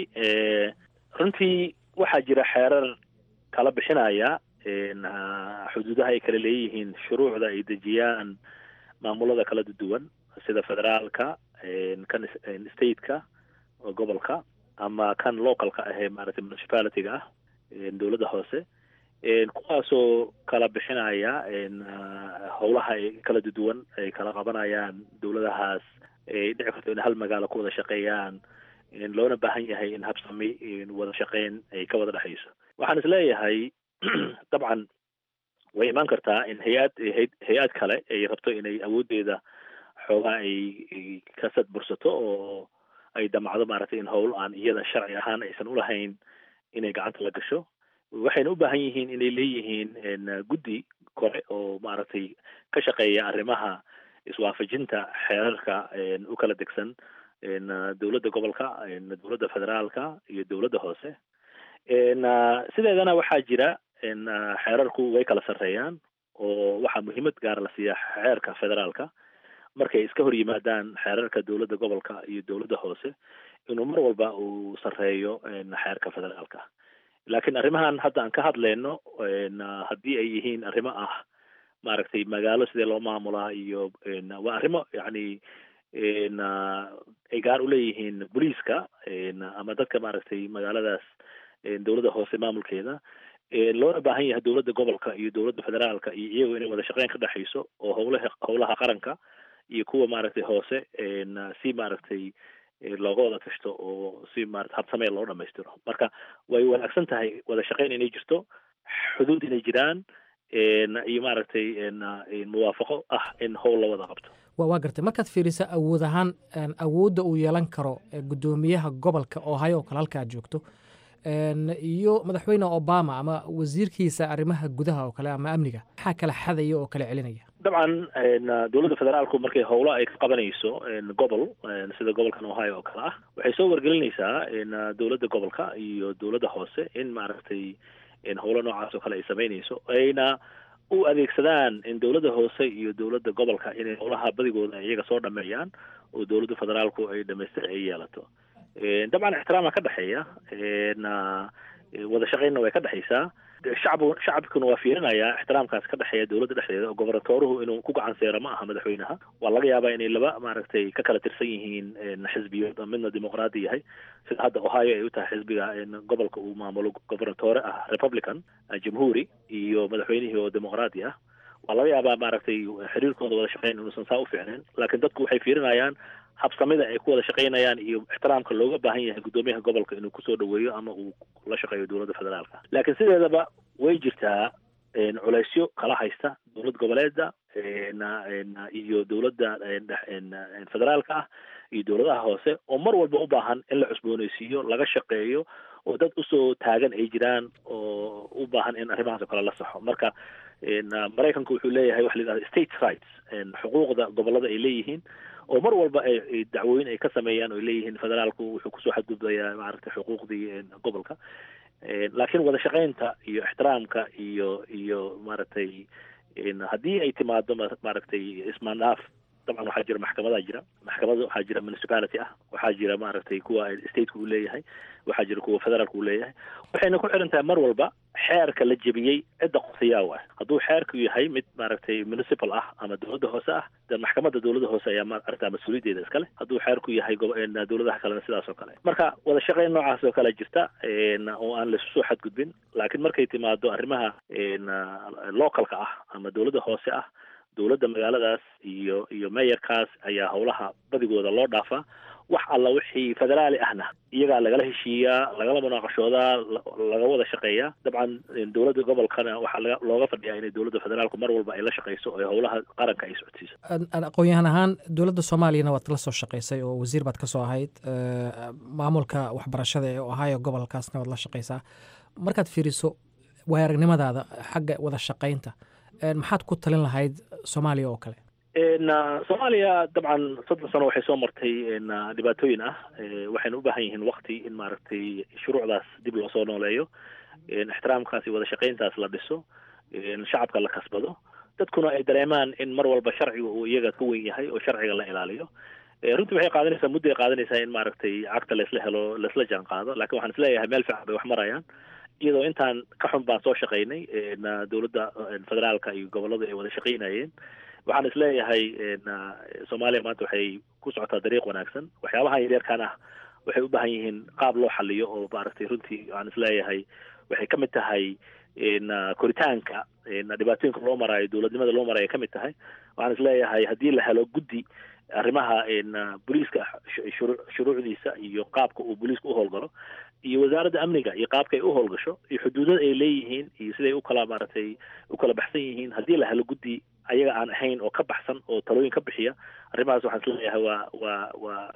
runtii waxaa jira xeerar kala bixinaya xuduudaha ay kala leeyihiin shuruucda ay dejiyaan maamulada kala duwan sida federaalka kan stateka oo gobolka ama kan localka ahee maaragtay municipalityga ah dowladda hoose kuwaasoo kala bixinaya howlaha ay kala duwan ay kala qabanayaan dowladahaas ay dhici karto in hal magaalo ku wada shaqeeyaan loona baahan yahay in habsami wada shaqeyn ay ka wada dhexayso waxaan isleeyahay dabcan way imaan kartaa in hay-ad hay-ad kale ay rabto inay awooddeeda xoogaa ay ka sadbursato oo ay damacdo maaragtay in howl aan iyada sharci ahaan aysan ulahayn inay gacanta la gasho waxayna u baahan yihiin inay leeyihiin guddi kore oo maaragtay ka shaqeeya arrimaha iswaafajinta xeerarka u kala degsan dowladda gobolka dowladda federaalka iyo dowladda hoose sideedana waxaa jira xeerarku way kala sarreeyaan oo waxaa muhiimad gaara la siiyaa xeerka federaalka markay iska hor yimaadaan xeerarka dowladda gobolka iyo dowladda hoose inuu mar walba uu sarreeyo xeerka federaalka laakiin arrimahan hadda aan ka hadlayno haddii ay yihiin arrimo ah maaragtay magaalo sidee loo maamulaa iyo waa arrimo yacni ay gaar u leeyihiin booliiska ama dadka maaragtay magaaladaas dowladda hoose maamulkeeda loona baahan yahay dowladda gobolka iyo dowladda federaalka iyo iyagu inay wada shaqeyn ka dhexayso oo howlaha howlaha qaranka iyo kuwa maaragtay hoose si maaragtay looga wada tashto oo si maarata habsamee loo dhamaystiro marka way wanaagsan tahay wada shaqeyn inay jirto xuduud inay jiraan iyo maaragtay muwaafaqo ah in howl la wada qabto waa gartay markaad fiirisa awood ahaan awoodda uu yeelan karo guddoomiyaha gobolka ohio oo kale halka aad joogto iyo madaxweyne obama ama wasiirkiisa arrimaha gudaha oo kale ama amniga maxaa kala xadaya oo kala celinaya dabcan dowladda federaalku markay howlo ay ka qabanayso gobol sida gobolkan ohio oo kale ah waxay soo wargelinaysaa dowladda gobolka iyo dowladda hoose in maaragtay howlo noocaas oo kale ay samaynayso ayna u adeegsadaan in dowladda hoose iyo dowladda gobolka inay howlaha badigooda iyaga soo dhameeyaan oo dowladda federaalku ay dhamaystir ay yeelato dabcan ixtiraama ka dhexeeya wada shaqeynna way ka dhexaysaa shacbu shacabkuna waa fiirinayaa ixtiraamkaas ka dhexeeya dowladda dhexdeeda oo gobernatooruhu inuu ku gacan seero ma aha madaxweynaha waa laga yaabaa inay laba maaragtay ka kala tirsan yihiin xisbiyood midna dimuqraadi yahay sida hadda ohio ay u tahay xisbiga gobolka uu maamulo gobernatoore ah republican jamhuuri iyo madaxweynihii oo dimuqraadi ah waa laga yaabaa maaragtay xiriirkooda wada shaqeyn inuusan saa u fiicnayn laakiin dadku waxay fiirinayaan habsamida ay ku wada shaqeynayaan iyo ixtiraamka looga baahan yahay guddoomiyaha gobolka inuu kusoo dhaweeyo ama uu la shaqeeyo dowladda federaalka laakiin sideedaba way jirtaa culeysyo kala haysta dowlad goboleeda iyo dowladda federaalka ah iyo dowladaha hoose oo mar walba u baahan in la cusbooneysiiyo laga shaqeeyo oo dad usoo taagan ay jiraan oo u baahan in arrimahaas oo kale la saxo marka maraykanku wuxuu leeyahay waxa la yidhahda state rights xuquuqda gobolada ay leeyihiin oo mar walba ay dacwooyin ay ka sameeyaan oo ay leeyihiin federaalku wuxuu kusoo xadgudbayaa maaragtay xuquuqdii gobolka laakiin wada shaqeynta iyo ixtiraamka iyo iyo maaragtay haddii ay timaado maaragtay ismaandhaaf dabcan waxaa jira maxkamadaa jira maxkamada waxaa jira municipality ah waxaa jira maaragtay kuwa stateka uu leeyahay waxaa jira kuwa federaalka uu leeyahay waxayna ku xiran tahay mar walba xeerka la jebiyey cidda qofiyaaw ah hadduu xeerku yahay mid maaragtay municipal ah ama dowladda hoose ah de maxkamadda dowladda hoose ayaa maaragta mas-uuliyaddeeda iskale hadduu xeerku yahay dowladaha kalena sidaas oo kale marka wada shaqayn noocaas oo kale jirta oo aan laisu soo xadgudbin laakiin markay timaado arrimaha localka ah ama dowladda hoose ah dowladda magaaladaas iyo iyo meeyarkaas ayaa howlaha badigooda loo dhaafaa wax alla wixii federaali ahna iyagaa lagala heshiiyaa lagala munaaqashoodaa laga wada shaqeeyaa dabcan dowladda gobolkana waxaa laga looga fadhiyaa inay dowladda federaalku mar walba ay la shaqeyso oo howlaha qaranka ay socodsiiso aqoon-yahan ahaan dowladda soomaaliyana waad la soo shaqaysay oo wasiir baad ka soo ahayd maamulka waxbarashada ee ohio gobolkaasna waad la shaqaysaa markaad fiiriso waay aragnimadaada xagga wada shaqaynta maxaad ku talin lahayd soomaaliya oo kale soomaaliya dabcan soddon sano waxay soo martay dhibaatooyin ah waxayna u baahan yihiin wakti in maaragtay shuruucdaas dib loo soo nooleeyo ixtiraamkaas iyo wada shaqayntaas la dhiso shacabka la kasbado dadkuna ay dareemaan in mar walba sharciga uu iyaga ka weyn yahay oo sharciga la ilaaliyo runtii waxay qaadanaysaa muddo ay qaadanaysaa in maaragtay cagta laisla helo laisla jaan qaado lakin waxaan isleeyahay meel fiican bay wax marayaan iyadoo intaan ka xun baan soo shaqaynay dowladda federaalka iyo gobolladu ay wada shaqaynayeen waxaan isleeyahay soomaaliya maanta waxay ku socotaa dariiq wanaagsan waxyaabahan yaryarkan ah waxay u baahan yihiin qaab loo xaliyo oo maaragtay runtii waxaan isleeyahay waxay ka mid tahay koritaanka dhibaatooyinka loo maraayo dowladnimada loo maraayo ka mid tahay waxaan isleeyahay haddii la helo guddi arrimaha booliiska shuruucdiisa iyo qaabka uu booliiska u howlgalo iyo wasaaradda amniga iyo qaabka ay u howlgasho iyo xuduudada ay leeyihiin iyo siday ukala maaragtay u kala baxsan yihiin haddii la helo guddi ayaga aan ahayn oo ka baxsan oo talooyin ka bixiya arrimahaas waxaan isleeyahay waa waa waa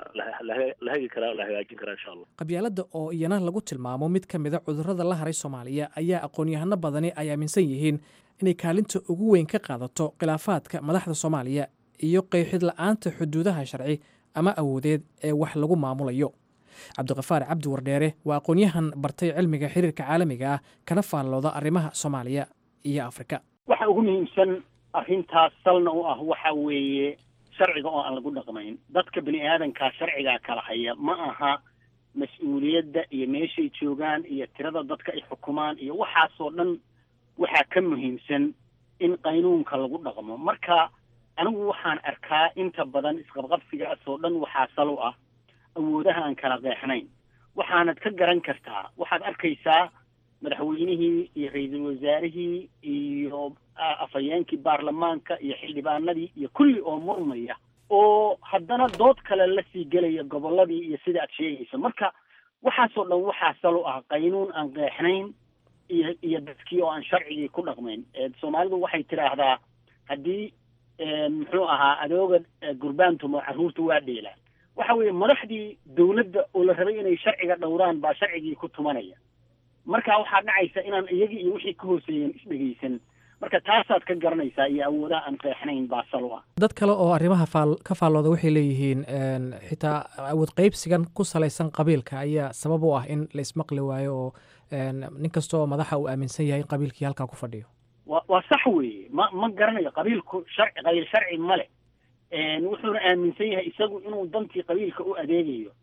la hagi karaa la hagaajin karaa insha allah qabyaaladda oo iyana lagu tilmaamo mid ka mida cudurrada la haray soomaaliya ayaa aqoon-yahano badani ay aaminsan yihiin inay kaalinta ugu weyn ka qaadato khilaafaadka madaxda soomaaliya iyo qeexid la-aanta xuduudaha sharci ama awoodeed ee wax lagu maamulayo cabdiqafaar cabdi wardheere waa aqoon-yahan bartay cilmiga xiriirka caalamiga ah kana faallooda arrimaha soomaaliya iyo afrika waxa ugu muhiimsan arrintaas salna u ah waxa weeye sharciga oo aan lagu dhaqmayn dadka bini aadankaa sharcigaa kala haya ma aha mas-uuliyadda iyo meeshay joogaan iyo tirada dadka ay xukumaan iyo waxaasoo dhan waxaa ka muhiimsan in qaynuunka lagu dhaqmo marka anigu waxaan arkaa inta badan isqabqabsigaas oo dhan waxaa sal u ah awoodaha aan kala qeexnayn waxaanad ka garan kartaa waxaad arkaysaa madaxweynihii iyo ra-iisul wasaarihii iyo afhayeenkii baarlamaanka iyo xildhibaanadii iyo kulli oo murmaya oo haddana dood kale lasii gelaya gobolladii iyo sida aad sheegayso marka waxaasoo dhan waxaa sal u ah qaynuun aan qeexnayn iyo iyo dadkii oo aan sharcigii ku dhaqmayn soomaalidu waxay tidhaahdaa haddii muxuu ahaa adooga gurbaantumo carruurta waa dheelaan waxa weeye madaxdii dawladda oo la rabay inay sharciga dhowraan baa sharcigii ku tumanaya marka waxaa dhacaysa inaan iyagii iyo wixii ka hooseeyeen isdhegaysan marka taasaad ka garanaysaa iyo awoodaha aan qeexnayn baa sal u ah dad kale oo arrimaha faal ka faallooda waxay leeyihiin xitaa awood qaybsigan ku salaysan qabiilka ayaa sabab u ah in la ismaqli waayo oo nin kasta oo madaxa uu aaminsan yahay in qabiilkii halkaa ku fadhiyo wa waa sax weeye ma ma garanayo qabiilku sharci qabiil sharci male wuxuuna aaminsan yahay isagu inuu dantii qabiilka u adeegayo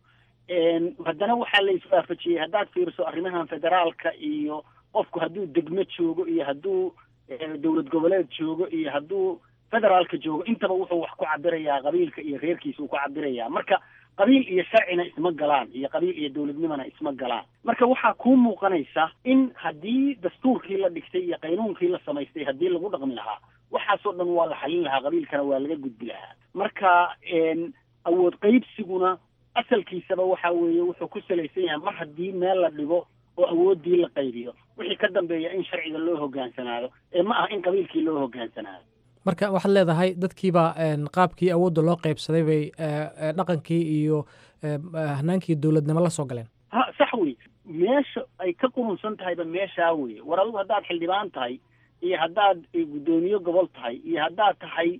haddana waxaa la iswaafajiyey haddaad fiiriso arrimahan federaalka iyo qofku hadduu degmo joogo iyo hadduu dowlad goboleed joogo iyo hadduu federaalka joogo intaba wuxuu wax ku cabirayaa qabiilka iyo reerkiisa uu ku cabirayaa marka qabiil iyo sharcina isma galaan iyo qabiil iyo dowladnimona isma galaan marka waxaa kuu muuqanaysa in haddii dastuurkii la dhigtay iyo qaynuunkii la samaystay haddii lagu dhaqmi lahaa waxaasoo dhan waa la xalin lahaa qabiilkana waa laga gudbi lahaa marka awood qaybsiguna asalkiisaba waxa weeye wuxuu ku salaysan yahay mar haddii meel la dhigo oo awooddii la qaybiyo wixii ka dambeeya in sharciga loo hogaansanaado ee ma aha in qabiilkii loo hogaansanaado marka waxaad leedahay dadkiiba qaabkii awoodda loo qaybsaday bay dhaqankii iyo hanaankii dowladnimo la soo galeen ha sax wey meesha ay ka qurunsan tahayba meeshaa weye war adigu haddaad xildhibaan tahay iyo haddaad guddoomiye gobol tahay iyo haddaad tahay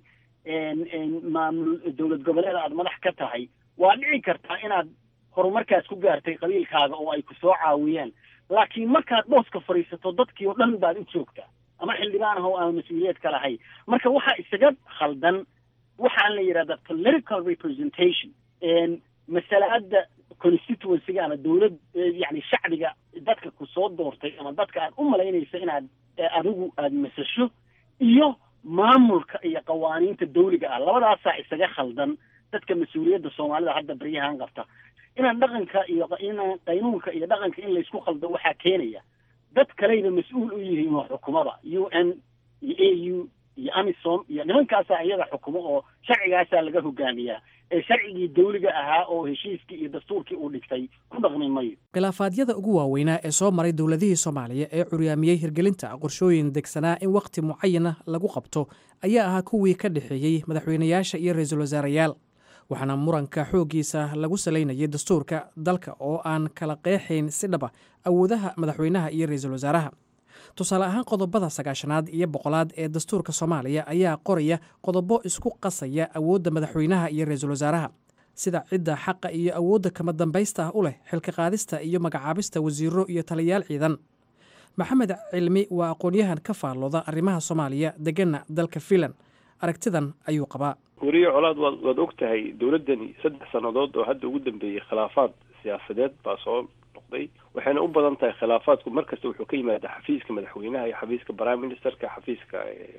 maamul dowlad goboleed aad madax ka tahay waa dhici kartaa inaad horumarkaas ku gaartay qabiilkaaga oo ay ku soo caawiyeen laakiin markaad booska fadhiisato dadkii oo dhan baad u joogtaa ama xildhibaan ah oo aan mas-uuliyeed ka lahay marka waxaa isaga khaldan waxaan la yidhahda political representation masalaada constituencyga ama dowlad yani shacbiga dadka ku soo doortay ama dadka aad u malaynaysa inaad adigu aada masasho iyo maamulka iyo qawaaniinta dawliga ah labadaasaa isaga khaldan dadka mas-uuliyadda soomaalida hadda baryahan qabta inaan dhaqanka iyo inaan qaynuunka iyo dhaqanka in laysku khaldo waxaa keenaya dad kaleyba mas-uul u yihiin oo xukumada u n iyo a u iyo amisom iyo nimankaasaa iyaga xukumo oo sharcigaasaa laga hogaamiyaa ee sharcigii dawliga ahaa oo heshiiskii iyo dastuurkii uu dhigtay ku dhaqmi mayo khilaafaadyada ugu waaweynaa ee soo maray dowladihii soomaaliya ee curyaamiyey hirgelinta qorshooyin degsanaa in wakhti mucayana lagu qabto ayaa ahaa kuwii ka dhexeeyey madaxweynayaasha iyo ra-iisul wasaarayaal waxaana muranka xooggiisa lagu salaynayay dastuurka dalka oo aan kala qeexayn si dhaba awoodaha madaxweynaha iyo ra-iisul wasaaraha tusaale ahaan qodobada sagaashanaad iyo boqolaad ee dastuurka soomaaliya ayaa qoraya qodobo isku qasaya awoodda madaxweynaha iyo ra-iisul wasaaraha sida cidda xaqa iyo awoodda kama dambaysta ah u leh xilka qaadista iyo magacaabista wasiiro iyo taliyayaal ciidan maxamed cilmi waa aqoon-yahan ka faallooda arrimaha soomaaliya degana dalka fiinland aragtidan ayuu qabaa weriye colaad waad waad og tahay dowladdani saddex sannadood oo hadda ugu dambeeyey khilaafaad siyaasadeed baa soo noqday waxayna u badan tahay khilaafaadku mar kasta wuxuu ka yimaadaa xafiiska madaxweynaha iyo xafiiska prime ministerka xafiiska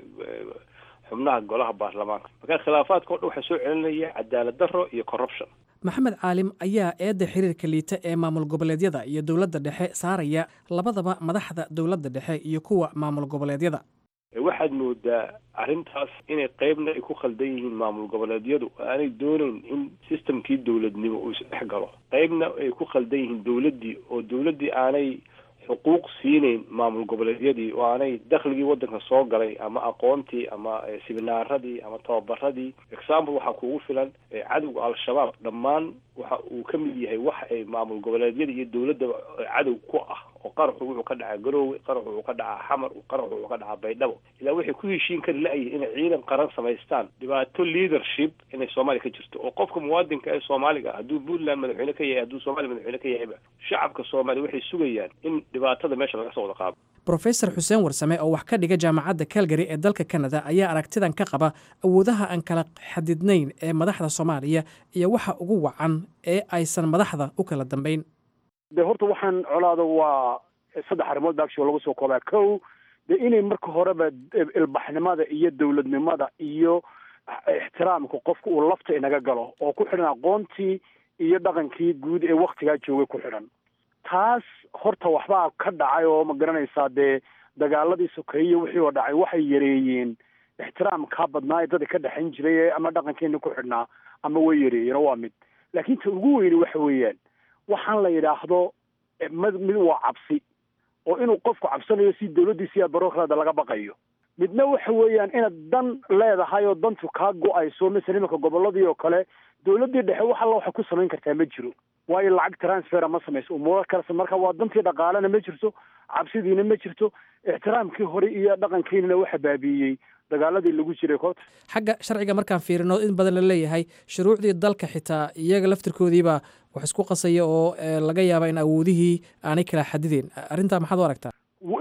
xubnaha golaha baarlamaanka marka khilaafaadka o dhan waxaa soo celinaya cadaalad darro iyo corruption maxamed caalim ayaa eedda xiriirka liita ee maamul goboleedyada iyo dowladda dhexe saaraya labadaba madaxda dowladda dhexe iyo kuwa maamul goboleedyada waxaad moodaa arrintaas inay qeybna ay ku khaldan yihiin maamul goboleedyadu aanay doonayn in systemkii dowladnimo uu isdhex galo qeybna ay ku khaldan yihiin dowladdii oo dowladdii aanay xuquuq siinayn maamul goboleedyadii oo aanay dakhligii waddanka soo galay ama aqoontii ama siminaaradii ama tababaradii example waxaa kuugu filan cadowga al-shabaab dhammaan waxa uu ka mid yahay wax ay maamul goboleedyada iyo dowladda cadow ku ah oo qaraxu wuxuu ka dhacaa garoowe qaraxu wuxuu ka dhacaa xamar qaraxu wuxuu ka dhacaa baydhabo ilaa waxay ku heshiin kari la-yihin inay ciidan qaran samaystaan dhibaato leadership inay soomaaliya ka jirto oo qofka muwaadinka ee soomaaliga ah hadduu puntland madaxweyne ka yahay hadduu soomaaliya madaxweyne ka yahayba shacabka soomaaliya waxay sugayaan in dhibaatada meesha laga soo wada qaado brofesor xuseen warsame oo wax ka dhiga jaamacadda calgary ee dalka canada ayaa aragtidan ka qaba awoodaha aan kala xadidnayn ee madaxda soomaaliya iyo waxa ugu wacan ee aysan madaxda u kala dambayn de horta waxaan colaada waa saddex arrimood ba actual lagu soo koobaa kow de inay marka horeba ilbaxnimada iyo dowladnimada iyo ixtiraamka qofka uu lafta inaga galo oo ku xidhan aqoontii iyo dhaqankii guud ee waktigaa joogay ku xidhan taas horta waxbaa ka dhacay oo ma garanaysaa dee dagaaladii sokeeye wixii oo dhacay waxay yareeyeen ixtiraamkaa badnaa ee dadka ka dhexayn jiray ama dhaqankeena ku xidhnaa ama way yareeyeen oo waa mid laakiin ta ugu weyni waxa weeyaan waxaan la yidhaahdo mid mid waa cabsi oo inuu qofku cabsanayo si dawladdiisi iyo barokraada laga baqayo midna waxa weeyaan inaad dan leedahay oo dantu kaa go-ayso masala imanka gobolladii oo kale dawladdii dhexe wax alla waxay ku samayn kartaa ma jiro waayo lacag transfera ma samayso umuuro kalese marka waa dantii dhaqaalena ma jirto cabsidiina ma jirto ixtiraamkii hore iyo dhaqankiinana waxa baabiiyey dagaaladii lagu jiray koobta xagga sharciga markaan fiirino in badan la leeyahay shuruucdii dalka xitaa iyaga laftirkoodiibaa wax isku qasaya oo laga yaaba in awoodihii aanay kala xadideen arrintaa maxaad u aragtaa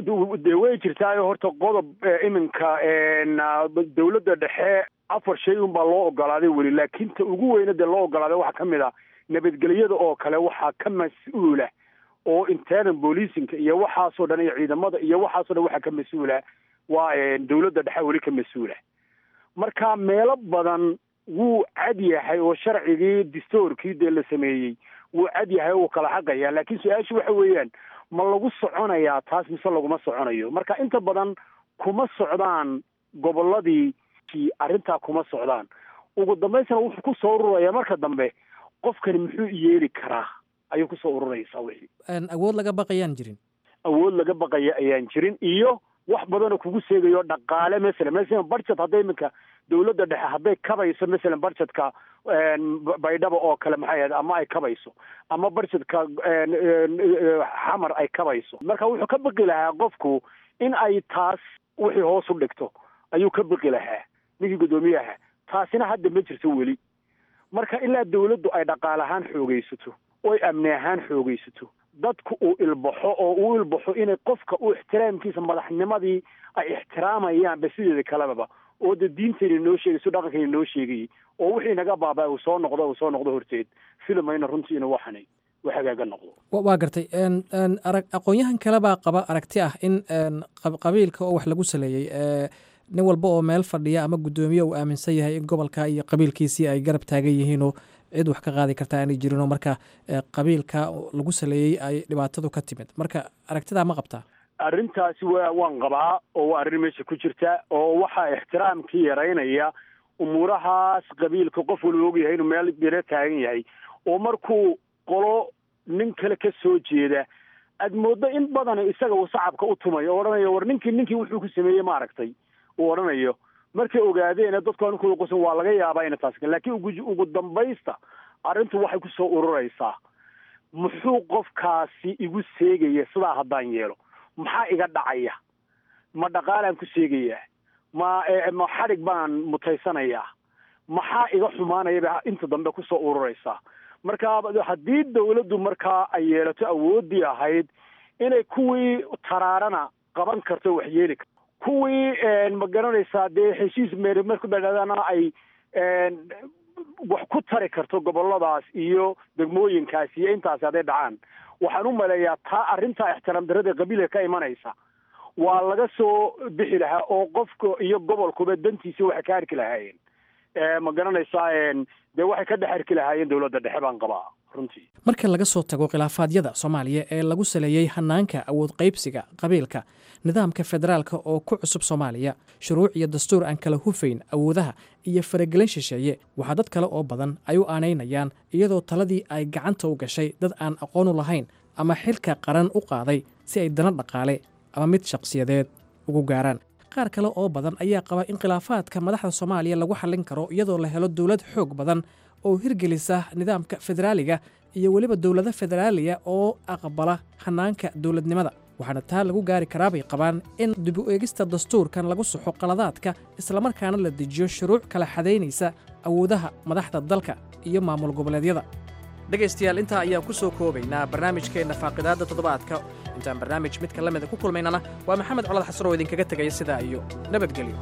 de way jirtaayo horta qodob iminka dawladda dhexe afar shay unbaa loo ogolaaday weli laakiin ta ugu weyna dee loo ogolaaday waxaa ka mid a nabadgelyada oo kale waxaa ka mas-uula oo internal bolicinka iyo waxaasoo dhan iyo ciidamada iyo waxaasoo dhan waxaa ka mas-uula waa dawladda dhexe weli ka mas-uula marka meelo badan wuu cad yahay oo sharcigii distoorkii dee la sameeyey wuu cad yahay oo wuu kala xaqaya laakiin su-aashu waxa weeyaan ma lagu soconayaa taas mise laguma soconayo marka inta badan kuma socdaan gobolladii arrintaa kuma socdaan ugu dambaysna wuxuu ku soo ururaya marka dambe qofkani muxuu yeeli karaa ayuu kusoo ururaysaa wixii awood laga baqayaan jirin awood laga baqaya ayaan jirin iyo wax badanoo kugu seegayo dhaqaale masalan masalan budget hadday iminka dawladda dhexe hadday kabayso masalan budgetka baydhaba oo kale maxay ahayd ama ay kabayso ama budgetka xamar ay kabayso marka wuxuu ka baqi lahaa qofku in ay taas wixii hoos u dhigto ayuu ka baqi lahaa ninkii guddoomiyaha taasina hadda ma jirto weli marka ilaa dawladdu ay dhaqaal ahaan xoogaysato oo ay amni ahaan xoogaysato dadku uu ilbaxo oo uu ilbaxo inay qofka u ixtiraamkiisa madaxnimadii ay ixtiraamayaan ba sideeda kalebaba oo de diintayna noo sheegayso dhaqankayna noo sheegayay oo wixii naga baaba uu soo noqdo uu soo noqdo horteed filamayna runtii inuu waxani wax hagaaga noqdo waa gartay arag aqoon-yahan kale baa qaba aragti ah in qabiilka oo wax lagu saleeyey nin walba oo meel fadhiya ama guddoomiye uu aaminsan yahay in gobolka iyo qabiilkiisii ay garab taagan yihiinoo cid wax ka qaadi karta aanay jirinoo marka qabiilka lagu saleeyey ay dhibaatadu ka timid marka aragtidaa ma qabtaa arrintaasi wa waan qabaa oo waa arrin meesha ku jirta oo waxaa ixtiraamkii yaraynaya umuurahaas qabiilka qof walba ogyahay inuu meel biro taagan yahay oo markuu qolo nin kale ka soo jeeda aad mooddo in badan isaga uu sacabka u tumayo o odhanayo war ninkii ninkii wuxuu ku sameeyey maaragtay uu odhanayo markay ogaadeen dadku ankooda qosan waa laga yaabaa ina taas laakiin ugu ugu dambaysta arrintu waxay kusoo ururaysaa muxuu qofkaasi igu seegaya sidaa haddaan yeelo maxaa iga dhacaya ma dhaqaalaan ku seegayaa ma ma xadhig baan mutaysanayaa maxaa iga xumaanaya bay inta dambe kusoo ururaysaa marka haddii dawladdu markaa ay yeelato awooddii ahayd inay kuwii taraarana qaban karto wax yeeli karto kuwii ma garanaysaa dee heshiis meeri marku dhadhadana ay wax ku tari karto goboladaas iyo degmooyinkaas iyo intaasi hadday dhacaan waxaan u maleeyaa taa arrintaa ixtiraam darada qabiilka ka imanaysa waa laga soo bixi lahaa oo qofka iyo gobolkuba dantiisa waxay ka arki lahaayeen ma garanaysaa dee waxay ka dhex arki lahaayeen dowladda dhexe baan qabaa runtii marka laga soo tago khilaafaadyada soomaaliya ee lagu saleeyey hanaanka awood qaybsiga qabiilka nidaamka federaalka oo ku cusub soomaaliya shuruuc iyo dastuur aan kala hufayn awoodaha iyo faragelin shisheeye waxaa dad kale oo badan ay u aanaynayaan iyadoo taladii ay gacanta u gashay dad aan aqoonu lahayn ama xilka qaran u qaaday si ay dana dhaqaale ama mid shaqsiyadeed ugu gaaraan qaar kale oo badan ayaa qaba in khilaafaadka madaxda soomaaliya lagu xallin karo iyadoo la helo dowlad xoog badan oo hirgelisa nidaamka federaaliga iyo weliba dowlado federaaliya oo aqbala hanaanka dowladnimada waxaana taa lagu gaari karaabay qabaan in dib u eegista dastuurkan lagu saxo qaladaadka islamarkaana la dejiyo shuruuc kala xadaynaysa awoodaha madaxda dalka iyo maamul goboleedyada dhegaystayaal intaa ayaan ku soo koobaynaa barnaamijkeenna faaqidaadda toddobaadka intaan barnaamij midka la mida ku kulmaynana waa maxamed colad xasan oo idinkaga tegaya sidaa iyo nabadgelyo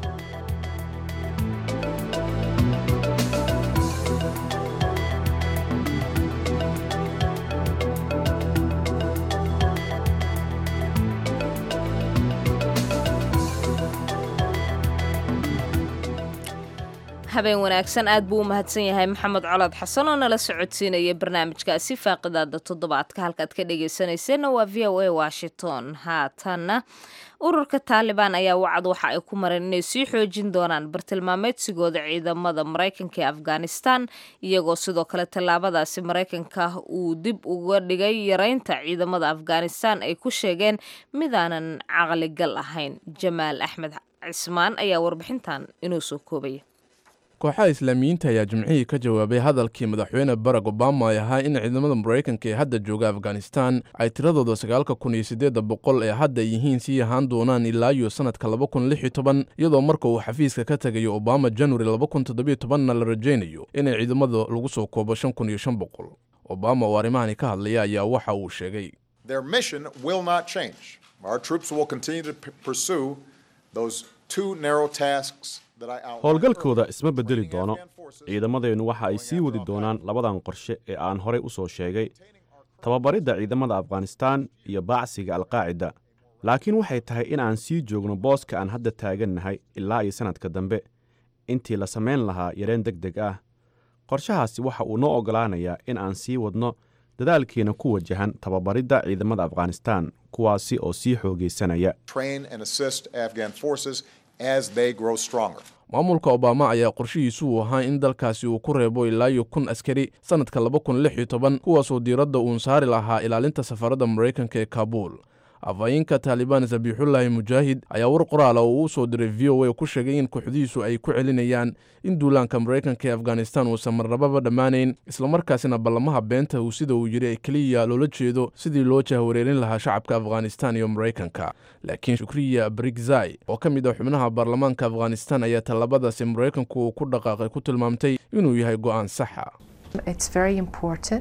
habeen wanaagsan aad buu u mahadsan yahay maxamed colaad xasan oo nala socodsiinaya barnaamijkaasi faaqidaada toddobaadka halkaad ka dhegaysanayseena waa v o a washington haatanna ururka taalibaan ayaa wacad waxa ay ku mareen inay sii xoojin doonaan bartilmaameedsigooda ciidamada maraykanka ee afghanistan iyagoo sidoo kale tallaabadaasi maraykanka uu dib uga dhigay yareynta ciidamada afghanistan ay ku sheegeen midaanan caqligal ahayn jamaal axmed cismaan ayaa warbixintan inuu soo koobaya kooxaha islaamiyiinta ayaa jimcihii ka jawaabay hadalkii madaxweyne barack obama ay ahaa in ciidamada maraykanka ee hadda jooga afghanistan ay tiradooda sagaalka kun iyo siddeedda boqol ee hadda yihiin sii ahaan doonaan ilaa iyo sannadka laba kun lix iyo toban iyadoo marka uu xafiiska ka tegayo obama januari laba kun toddobiyo tobanna la rajaynayo inay ciidamada lagu soo koobo shan kun iyo shan boqol obama oo arrimahani ka hadlaya ayaa waxa uu sheegay Their mission will not change. Our troops will continue to p- pursue those two narrow tasks that I outlined. howlgalkooda isma beddeli doono ciidamadeennu waxa ay sii wadi doonaan labadan qorshe ee aan horey u soo sheegay tababaridda ciidamada afghanistaan iyo baacsiga alqaacida laakiin waxay tahay in aan sii joogno booska aan hadda taagannahay ilaa iyo sannadka dambe intii la samayn lahaa yareen deg deg ah qorshahaasi waxa uu noo oggolaanayaa in aan sii wadno dadaalkeena ku wajahan tababaridda ciidamada afghanistaan kuwaasi oo sii xoogaysanaya Train and assist Afghan forces as they grow stronger. maamulka obama ayaa qorshihiisu uu ahaa in dalkaasi uu ku reebo ilaa iyo kun askari sannadka laba kun lix iyo toban kuwaasoo diiradda uun saari lahaa ilaalinta safaradda maraykanka ee kaabuul afhayeenka taalibaan sabiixullaahi mujaahid ayaa war qoraala oo uu soo diray v o a ku sheegay in kooxdihiisu ay ku celinayaan in duulaanka maraykanka ee afghanistan uusan marnababa dhammaanayn islamarkaasina ballamaha beenta uu sida uu yidhi ay keliya loola jeedo sidii loo jahwareerin lahaa shacabka afghanistan iyo maraykanka laakiin shukriya brigzai oo ka mid ah xubnaha baarlamaanka afghanistan ayaa tallaabadaasi maraykanku uu ku dhaqaaqay ku tilmaamtay inuu yahay go'aan saxa It's very important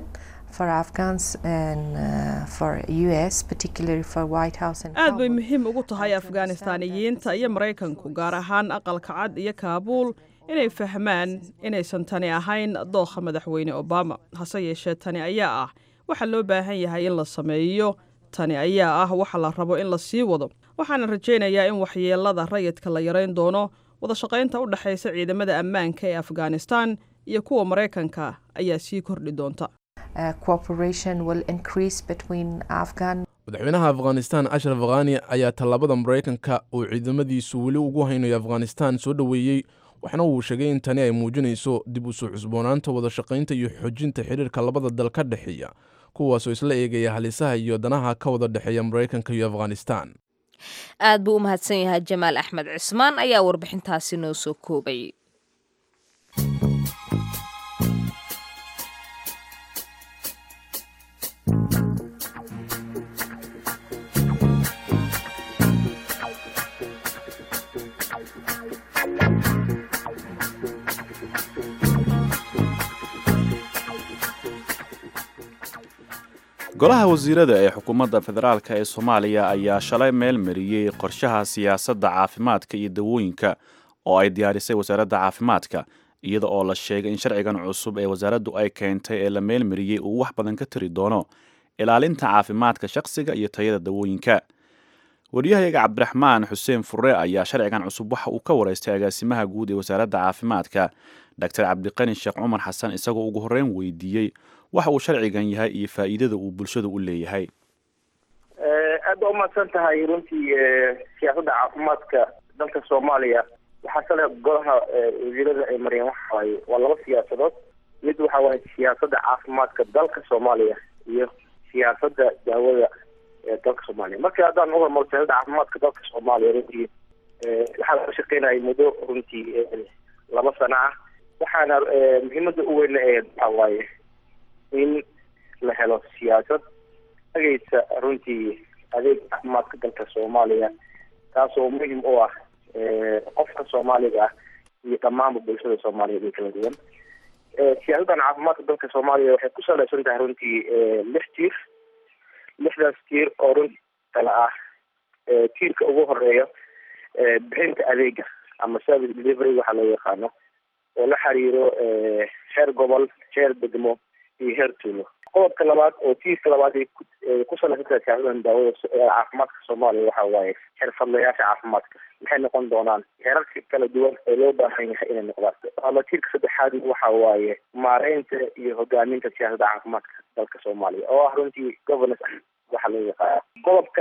for Afghans and uh, for US, particularly for White House and aad bay muhiim ugu tahay afghaanistaaniyiinta iyo maraykanku gaar ahaan aqalka cad iyo kaabuul inay fahmaan inaysan tani ahayn dookha madaxweyne obama hase yeeshee tani ayaa ah waxa loo baahan yahay in la sameeyo tani ayaa ah waxa la rabo in la sii wado waxaana rajaynayaa in waxyeelada rayidka la yarayn doono wada shaqaynta u dhexaysa ciidamada ammaanka ee afghanistan iyo kuwa maraykanka ayaa sii kordhi doonta uh, cooperation will increase between Afghan madaxweynaha afghanistan ashraf khani ayaa tallaabada maraykanka uu ciidamadiisu weli ugu haynayo afghanistan soo dhoweeyey waxna uu sheegay in tani ay muujinayso dib u soo cusboonaanta wada shaqaynta iyo xoojinta xidhiirka labada dal ka dhexeeya kuwaasoo isla eegaya halisaha iyo danaha ka wada dhexeeya maraykanka iyo afghanistan aad buu u mahadsan yahay jamaal axmed cismaan ayaa warbixintaasi noo soo koobay golaha wasiirada ee xukuumadda federaalk ee soomaaliya ayaa shalay meel mariyey qorshaha siyaasadda caafimaadka iyo dawooyinka oo ay diyaarisay wasaaradda caafimaadka iyada oo la sheegay in sharcigan cusub ee wasaaraddu ay keentay ee la meel mariyey uu wax badan ka tari doono ilaalinta caafimaadka shaqsiga iyo tayada dawooyinka waryahayaga cabdiraxmaan xuseen furre ayaa sharcigan cusub waxa uu ka wareystay agaasimaha guud ee wasaaradda caafimaadka doctor cabdiqani sheekh cumar xasan isagoo ugu horreyn weydiiyey waxa uu sharcigan yahay iyo faa'iidada uu bulshada u leeyahay aad baa umahadsan tahay runtii siyaasadda caafimaadka dalka soomaaliya waxaa sale golaha wasiirada ay mariyeen waxa waaye waa laba siyaasadood mid waxa waaye siyaasadda caafimaadka dalka soomaaliya iyo siyaasadda daawada ee dalka soomaaliya markii haddaan u hormaro siyaasadda caafimaadka dalka soomaaliya runtii waxaa laga shaqeynayay muddo runtii laba sano ah waxaana muhiimada u weyn ee waxa waaye in la helo siyaasad ageysa runtii adeeg caafimaadka dalka soomaaliya taasoo muhim u ah qofka soomaaliga ah iyo dhammaanba bulshada soomaaliyeed ee kala duwan siyaasaddan caafimaadka dalka soomaaliya waxay ku saleysan tahay runtii lix tiir lixdaas tiir oo runtii kala ah tiirka ugu horeeya bixinta adeega ama service delivery waxaa loo yaqaano oo la xiriiro heer gobol heer degmo iyo heer tuulo qodobka labaad oo tiirka labaad ay ku salaysan tahay siyaasadan daawada caafimaadka soomaaliya waxa waaye xirfadlayaasha caafimaadka maxay noqon doonaan heerarka kala duwan ee loo baahan yahay inay noqdaan ama tiirka saddexaad waxa waaye maareynta iyo hogaaminta siyaasadda caafimaadka dalka soomaaliya oo ah runtii governance waxa loo yaqaana qodobka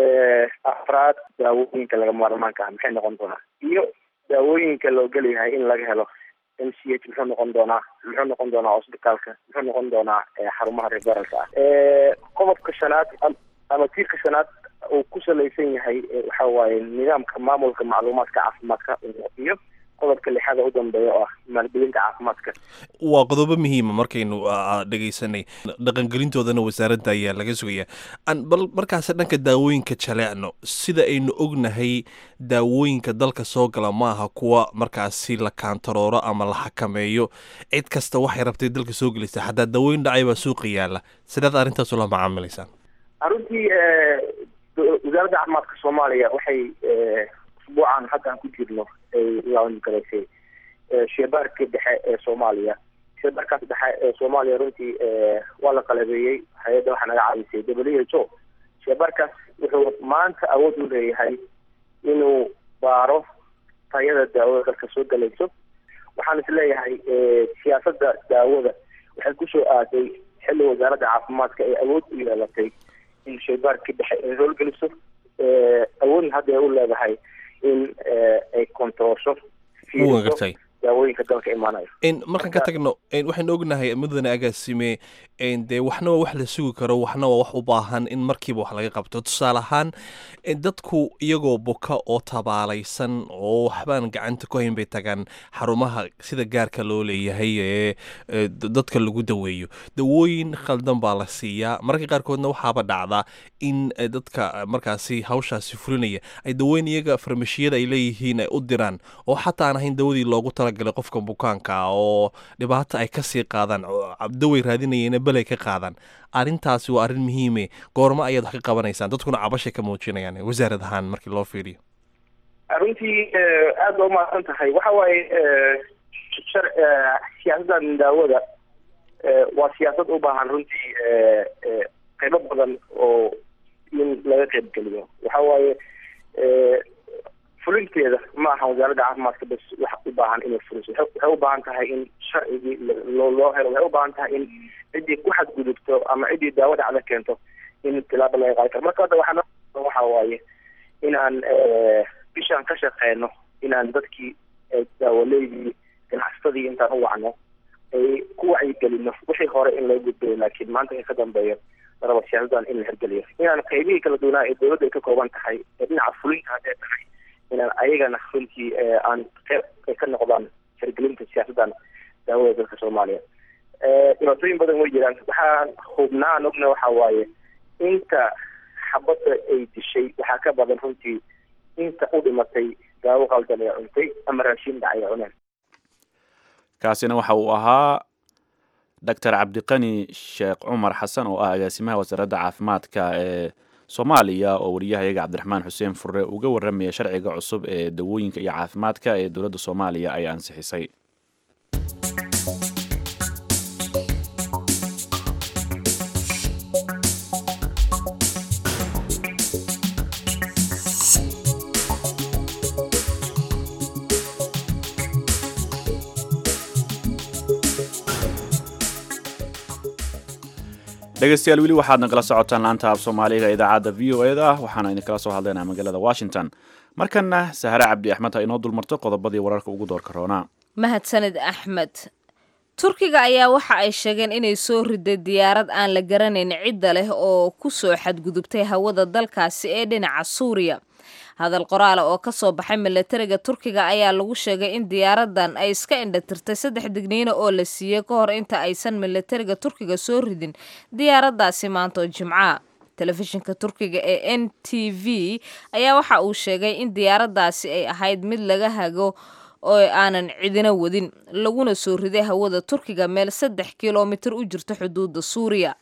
afraad daawooyinka laga maarmaanka ah maxay noqon doonaan iyo daawooyinka loo geliyahay in laga helo m c h muxuu noqon doonaa muxuu noqon doonaa hosbitaalka muxuu noqon doonaa xarumaha referalka ah qodobka shanaad ama tiirka shanaad uu ku salaysan yahay waxa waaye nidaamka maamulka macluumaadka caafimaadka iyo qodobka lixaad u dambeeya oo ah maalgelinta caafimaadka waa qodobo muhiima markaynu dhegaysanay dhaqangelintoodana wasaaradda ayaa laga sugaya bal markaas dhanka daawooyinka jaleecno sida aynu ognahay daawooyinka dalka soo gala ma aha kuwa markaasi la kaantarooro ama la xakameeyo cid kasta waxay rabtay dalka soo gelaysa xataa daawooyin dhacay baa suuqa yaala sidaad arrintaas ula macaamilaysaan runtii wasaaradda caafimaadka soomaaliya waxay usbuucan hadda aan ku jirno ay laangalaysay sheebaarka dhexe ee soomaaliya sheebaarkaas dhexe ee soomaaliya runtii waa la qalabeeyey hay-adda waxaa naga caawisay w h o sheebaarkaas wuxuu maanta awood u leeyahay inuu baaro tayada daawada dalka soo galayso waxaan is leeyahay siyaasadda daawada waxay kusoo aaday xilli wasaaradda caafimaadka ay awood u yeelatay in shaybaarka dhexe ay howlgeliso awoodna hadda ay u leedahay in ay kontaroosho gartay daawooyinka dalka imaanayo markaan ka tagno waxaynu ognahay mudane agaasime dee waxna waa wax la sugi karo waxna waa wax u baahan in markiiba wax laga qabto tusaale ahaan dadku iyagoo buka oo tabaalaysan oo waxbaan gacanta ku hayn bay tagaan xarumaha sida gaarka loo leeyahay ee dadka lagu daweeyo dawooyin khaldan baa la siiyaa mararka qaarkoodna waxaaba dhacda in dadka markaasi hawshaasi fulinaya ay dawooyin iyaga farmashiyada ay leeyihiin ay u diraan oo xataa aan ahayn dawadii loogu talagalay qofka bukaanka oo dhibaato ay kasii qaadaan daway raadinayeen belay ka qaadaan arrintaasi waa arrin muhiime goormo ayaad wax ka qabanaysaan dadkuna cabashay ka muujinayaan wasaarad ahaan markii loo fiiriyo runtii aada ba umahadsan tahay waxa waaye shar siyaasaddan daawada waa siyaasad u baahan runtii qaybo badan oo in laga qayb geliyo waxa waaye fulinteeda ma aha wasaaradda caafimaadka bas wax u baahan inay fuliso waxay u baahan tahay in sharcigii loo loo helo waxay u baahan tahay in ciddii ku xadgudubto ama ciddii daawo dhacda keento in tilaabo laga qaadi karo marka hadda waxaa waxa waaye inaan bishaan ka shaqeyno inaan dadkii daawaleydii ganacsatadii intaan u wacno ay ku wacyigelino wixii hore in loo gudbayo laakiin maanta ka dambeeyo laraba siyaasadan in la hirgeliyo inaan qaybihii kala duwanaa ee dowladda ay ka kooban tahay ee dhinaca fulinta hadday tahay inaan ayagana runtii aan qeyb ay ka noqdaan hirgelinta siyaasaddan daawada dalka soomaaliya dhibaatooyin badan way jiraan waxaan hubnaa aan ogna waxa waaye inta xabadda ay dishay waxaa ka badan runtii inta u dhimatay daawo qaldan ee cuntay ama raashin dhacay ee cuneen kaasina waxa uu ahaa doctor cabdiqani sheekh cumar xasan oo ah agaasimaha wasaaradda caafimaadka ee soomaaliya oo wariyahayaga cabdiraxmaan xuseen furre uga warramaya sharciga cusub ee dawooyinka iyo caafimaadka ee dowladda soomaaliya ay ansixisay dhegeystayaal weli waxaad nagala socotaan laanta af soomaaliga idaacadda v o e da waxaana idinkala soo hadlaynaa magaalada washington markana sahare cabdi axmed ha inoo dulmarto qodobadii wararka ugu doorka roonaa mahadsanid axmed turkiga ayaa waxa ay sheegeen inay soo riday diyaarad aan la garanayn cidda leh oo ku soo xadgudubtay hawada dalkaasi ee dhinaca suuriya hadal qoraala oo ka soo baxay milatariga turkiga ayaa lagu sheegay in diyaaradan ay iska indhatirtay saddex digniino oo la siiyey ka hor inta aysan milatariga turkiga soo ridin diyaaraddaasi maantoo jimca telefishinka turkiga ee n t v ayaa waxa uu sheegay in diyaaraddaasi ay ahayd mid laga hago oo aanan cidina wadin laguna soo riday hawada turkiga meel saddex kilomitir u jirta xuduudda suuriya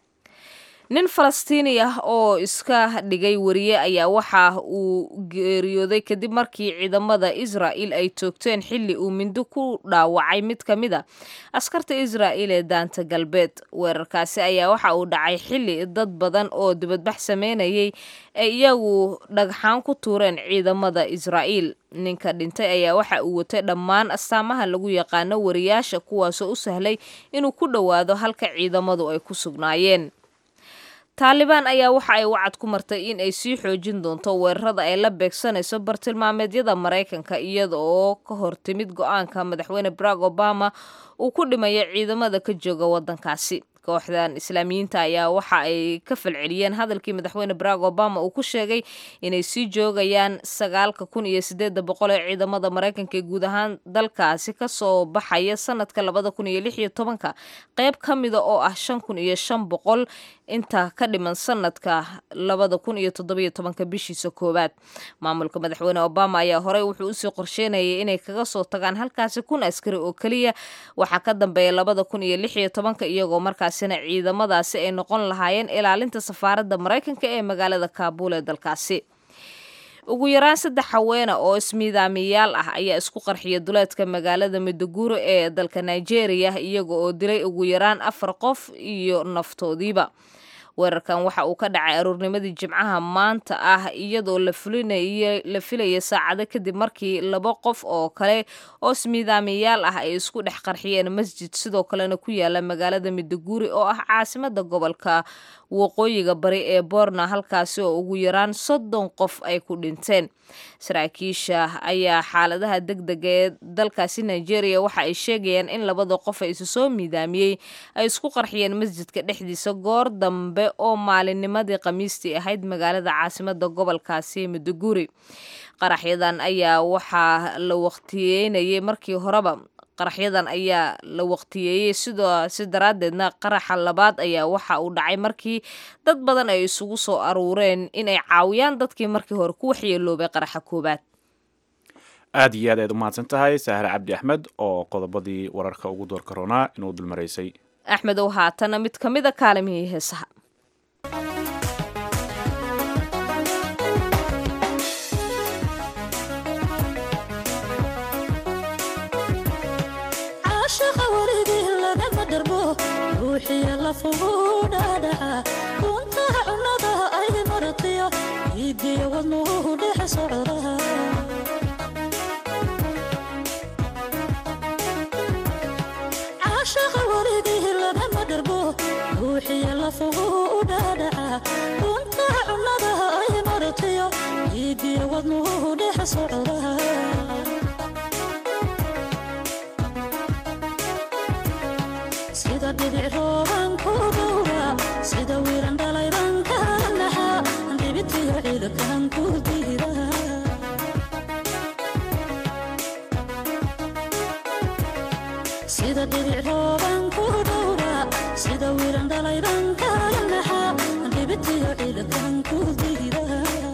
nin falastiini ah oo iska dhigay wariye ayaa waxa uu geeriyooday kadib markii ciidamada israa'il ay toogteen xilli uu mindi ku dhaawacay mid ka mid a askarta israa'il ee daanta galbeed weerarkaasi ayaa waxa uu dhacay xilli dad badan oo dibadbax sameynayay ay iyagu dhagxaan ku tuureen ciidamada israa'iil ninka dhintay ayaa waxa uu watay dhammaan astaamaha lagu yaqaano wariyaasha kuwaasoo u sahlay inuu ku dhowaado halka ciidamadu ay ku sugnaayeen taalibaan ayaa waxa ay wacad ku martay in ay sii xoojin doonto weerarada ay la beegsanayso bartilmaameedyada maraykanka iyada oo ka hortimid go-aanka madaxweyne barack obama uu ku dhimayo ciidamada ka jooga waddankaasi kooxdan islaamiyiinta ayaa waxa ay ka falceliyeen hadalkii madaxweyne barack obama uu ku sheegay inay sii joogayaan sagaalka kun iyo sideeda boqol ee ciidamada maraykanka ee guud ahaan dalkaasi kasoo baxaya sanadka labada kun iyo lix iyo tobanka qeyb ka mida oo ah shan kun iyo shan boqol inta ka dhiman sanadka labada kun iyo toddobiyo tobanka bishiisa koowaad maamulka madaxweyne obama ayaa horey wuxuu usii qorsheynayay inay kaga soo tagaan halkaasi kun askari oo keliya waxaa ka dambeeya labada kun iyo lix iyo tobanka iyagoo markaasina ciidamadaasi ay noqon lahaayeen ilaalinta safaaradda maraykanka ee magaalada kaabuul ee dalkaasi ugu yaraan saddex haweena oo ismiidaamiyaal ah ayaa isku qarxiya duleedka magaalada midoguro ee dalka nigeria iyaga oo dilay ugu yaraan afar qof iyo naftoodiiba weerarkan waxa uu ka dhacay aruurnimadii jimcaha maanta ah iyadoo la fulinay la filaya saacado kadib markii laba qof oo kale oo ismiidaamiyaal ah ay isku dhex qarxiyeen masjid sidoo kalena ku yaala magaalada midoguri oo ah caasimada gobolka waqooyiga bari ee boorna halkaasi oo ugu yaraan soddon qof ay ku dhinteen saraakiisha ayaa xaaladaha degdega ee dalkaasi nigeria waxa ay sheegayaan in labada qof ee isu soo miidaamiyey ay isku qarxiyeen masjidka dhexdiisa goor dambe oo maalinnimadii khamiistii ahayd magaalada caasimada gobolkaasi midoguri qaraxyadan ayaa waxaa la waqtiyeynayay markii horeba qaraxyadan ayaa la waqtiyeeyey sidaasi daraaddeedna qaraxa labaad ayaa waxa uu dhacay markii dad badan ay isugu soo aruureen inay caawiyaan dadkii markii hore ku waxyeeloobay qaraxa koowaad aad iyo aad ayaad u mahadsan tahay sahre cabdi axmed oo qodobadii wararka ugu doorka roonaa inuu dulmaraysay axmedow haatana mid ka mida kaalimihii heesaha caashaqa weligii lagama dharbo ruuxiya lafugu dhaadhaca kuntaha cunnada ay maratiyo iidiya wadnuhu dhex socdaha caashaqa weligii lagama dharbo ruuxiya lafugu dhaadhaca kuntaha cunnada ay maratiyo iidiya wadnuhu dhex socdaha sida dhibic rooban ku dhowra sida wiiran dhalayban kala naxa dhibitiyo ciidakan ku diida sida dhibic rooban ku dhowra sida wiiran dhalayban kala naxa dhibitiyo ciidakan ku diida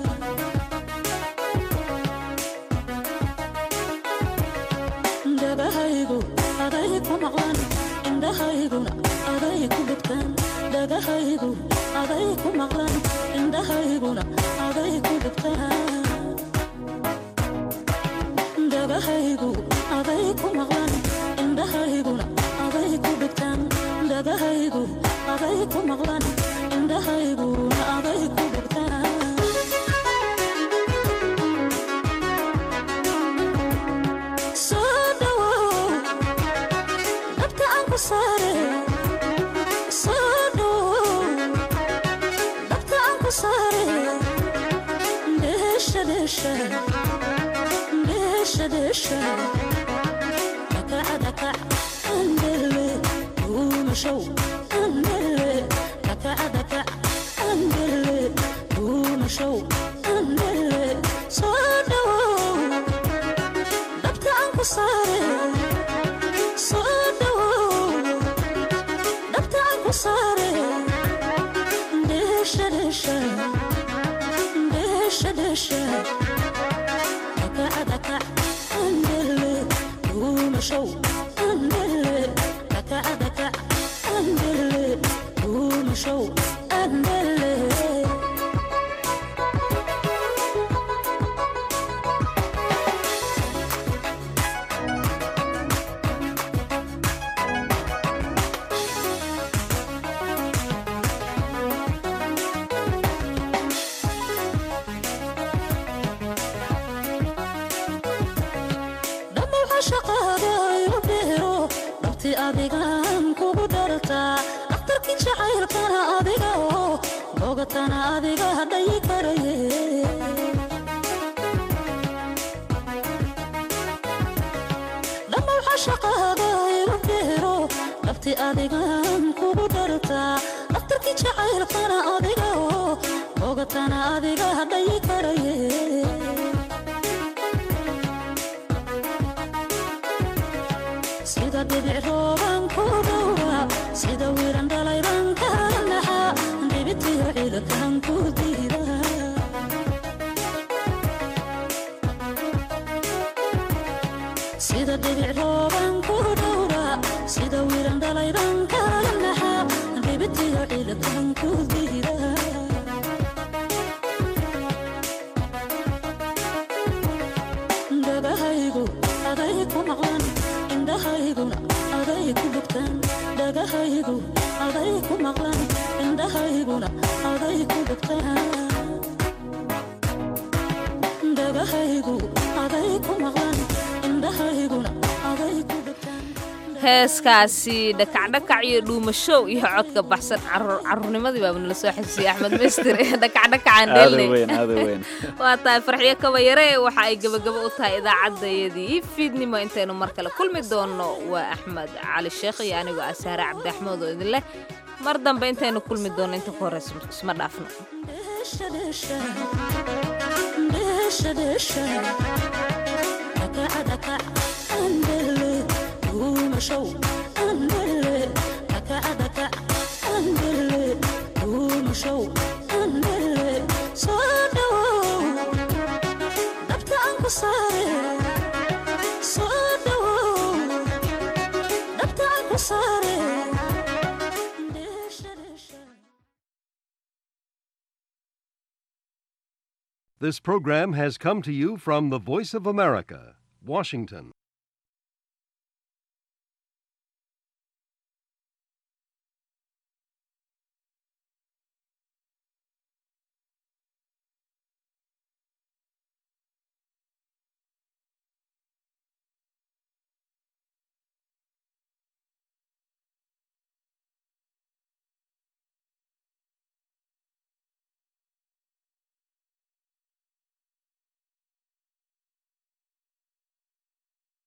dhagahaygu aday ku maqlan indhahayguna aday ku dhugtaan dhagahaygu aday ku maqlan indhahayguna aday ku dhugtaan dhagahaygu aday ku maqlan indhahayguna aday ku dhugtaan dhagahaygu aday ku maqlan indhahayguna aday ku dhugtaan soo dhawow dabka aan ku saare soo dhawow dabka aan ku saare dheesha dheesha dheesha dheesha dakaca dakac andele duumashow andele dakaca dakac andele duumashow andele soo dhawow dabka aan ku saare soo dhawow dabka aan ku saare dheesha dheesha dheesha dheesha dakaca dakac andele duumashow andele dakaca dakac andele duumashow andele dhammaxa shaqaada igu dheero dhabti adigaan kugu dhartaa dhakhtarkii jacaylkana adiga oo bogatana adiga hadhayi karaye dhammaxa shaqaada igu dheero dhabti adigaan kugu dhartaa dhakhtarkii jacaylkana adiga oo bogatana adiga hadhayi karaye sida dhibic rooban ku dhowra sida wiiran dhalayban kala naxa dhibitiyo ciidakan ku diida sida dhibic rooban ku dhowra sida wiiran dhalayban kala naxa dhibitiyo ciidakan ku diida dhagahaygu aday ku maqlan indhahayguna aday ku dhugtaan dhagahaygu aday ku maqlan indhahayguna aday ku dhugtaan dhagahaygu aday ku maqlan indhahayguna aday ku heeskaasi dhakacdhakac iyo dhuumashow iyo codka baxsan caruurnimadii baaba nala soo xasuusiyey axmed mister dhakacdhakacaan dheelnay waa tahay farxiyo kabayare waxa ay gebagabo u tahay idaacaddayadii fiidnimo intaynu mar kale kulmi doonno waa axmed cali sheekh iyo anigoo asaare cabdi axmed oo idin leh mar dambe intaynu kulmi doonno inta ku horeysa isma dhaafno show andele dakaca dakac andele duuma show andele soo dhawow dabka aan ku saare soo dhawow dabka aan ku saare This program has come to you from the Voice of America, Washington.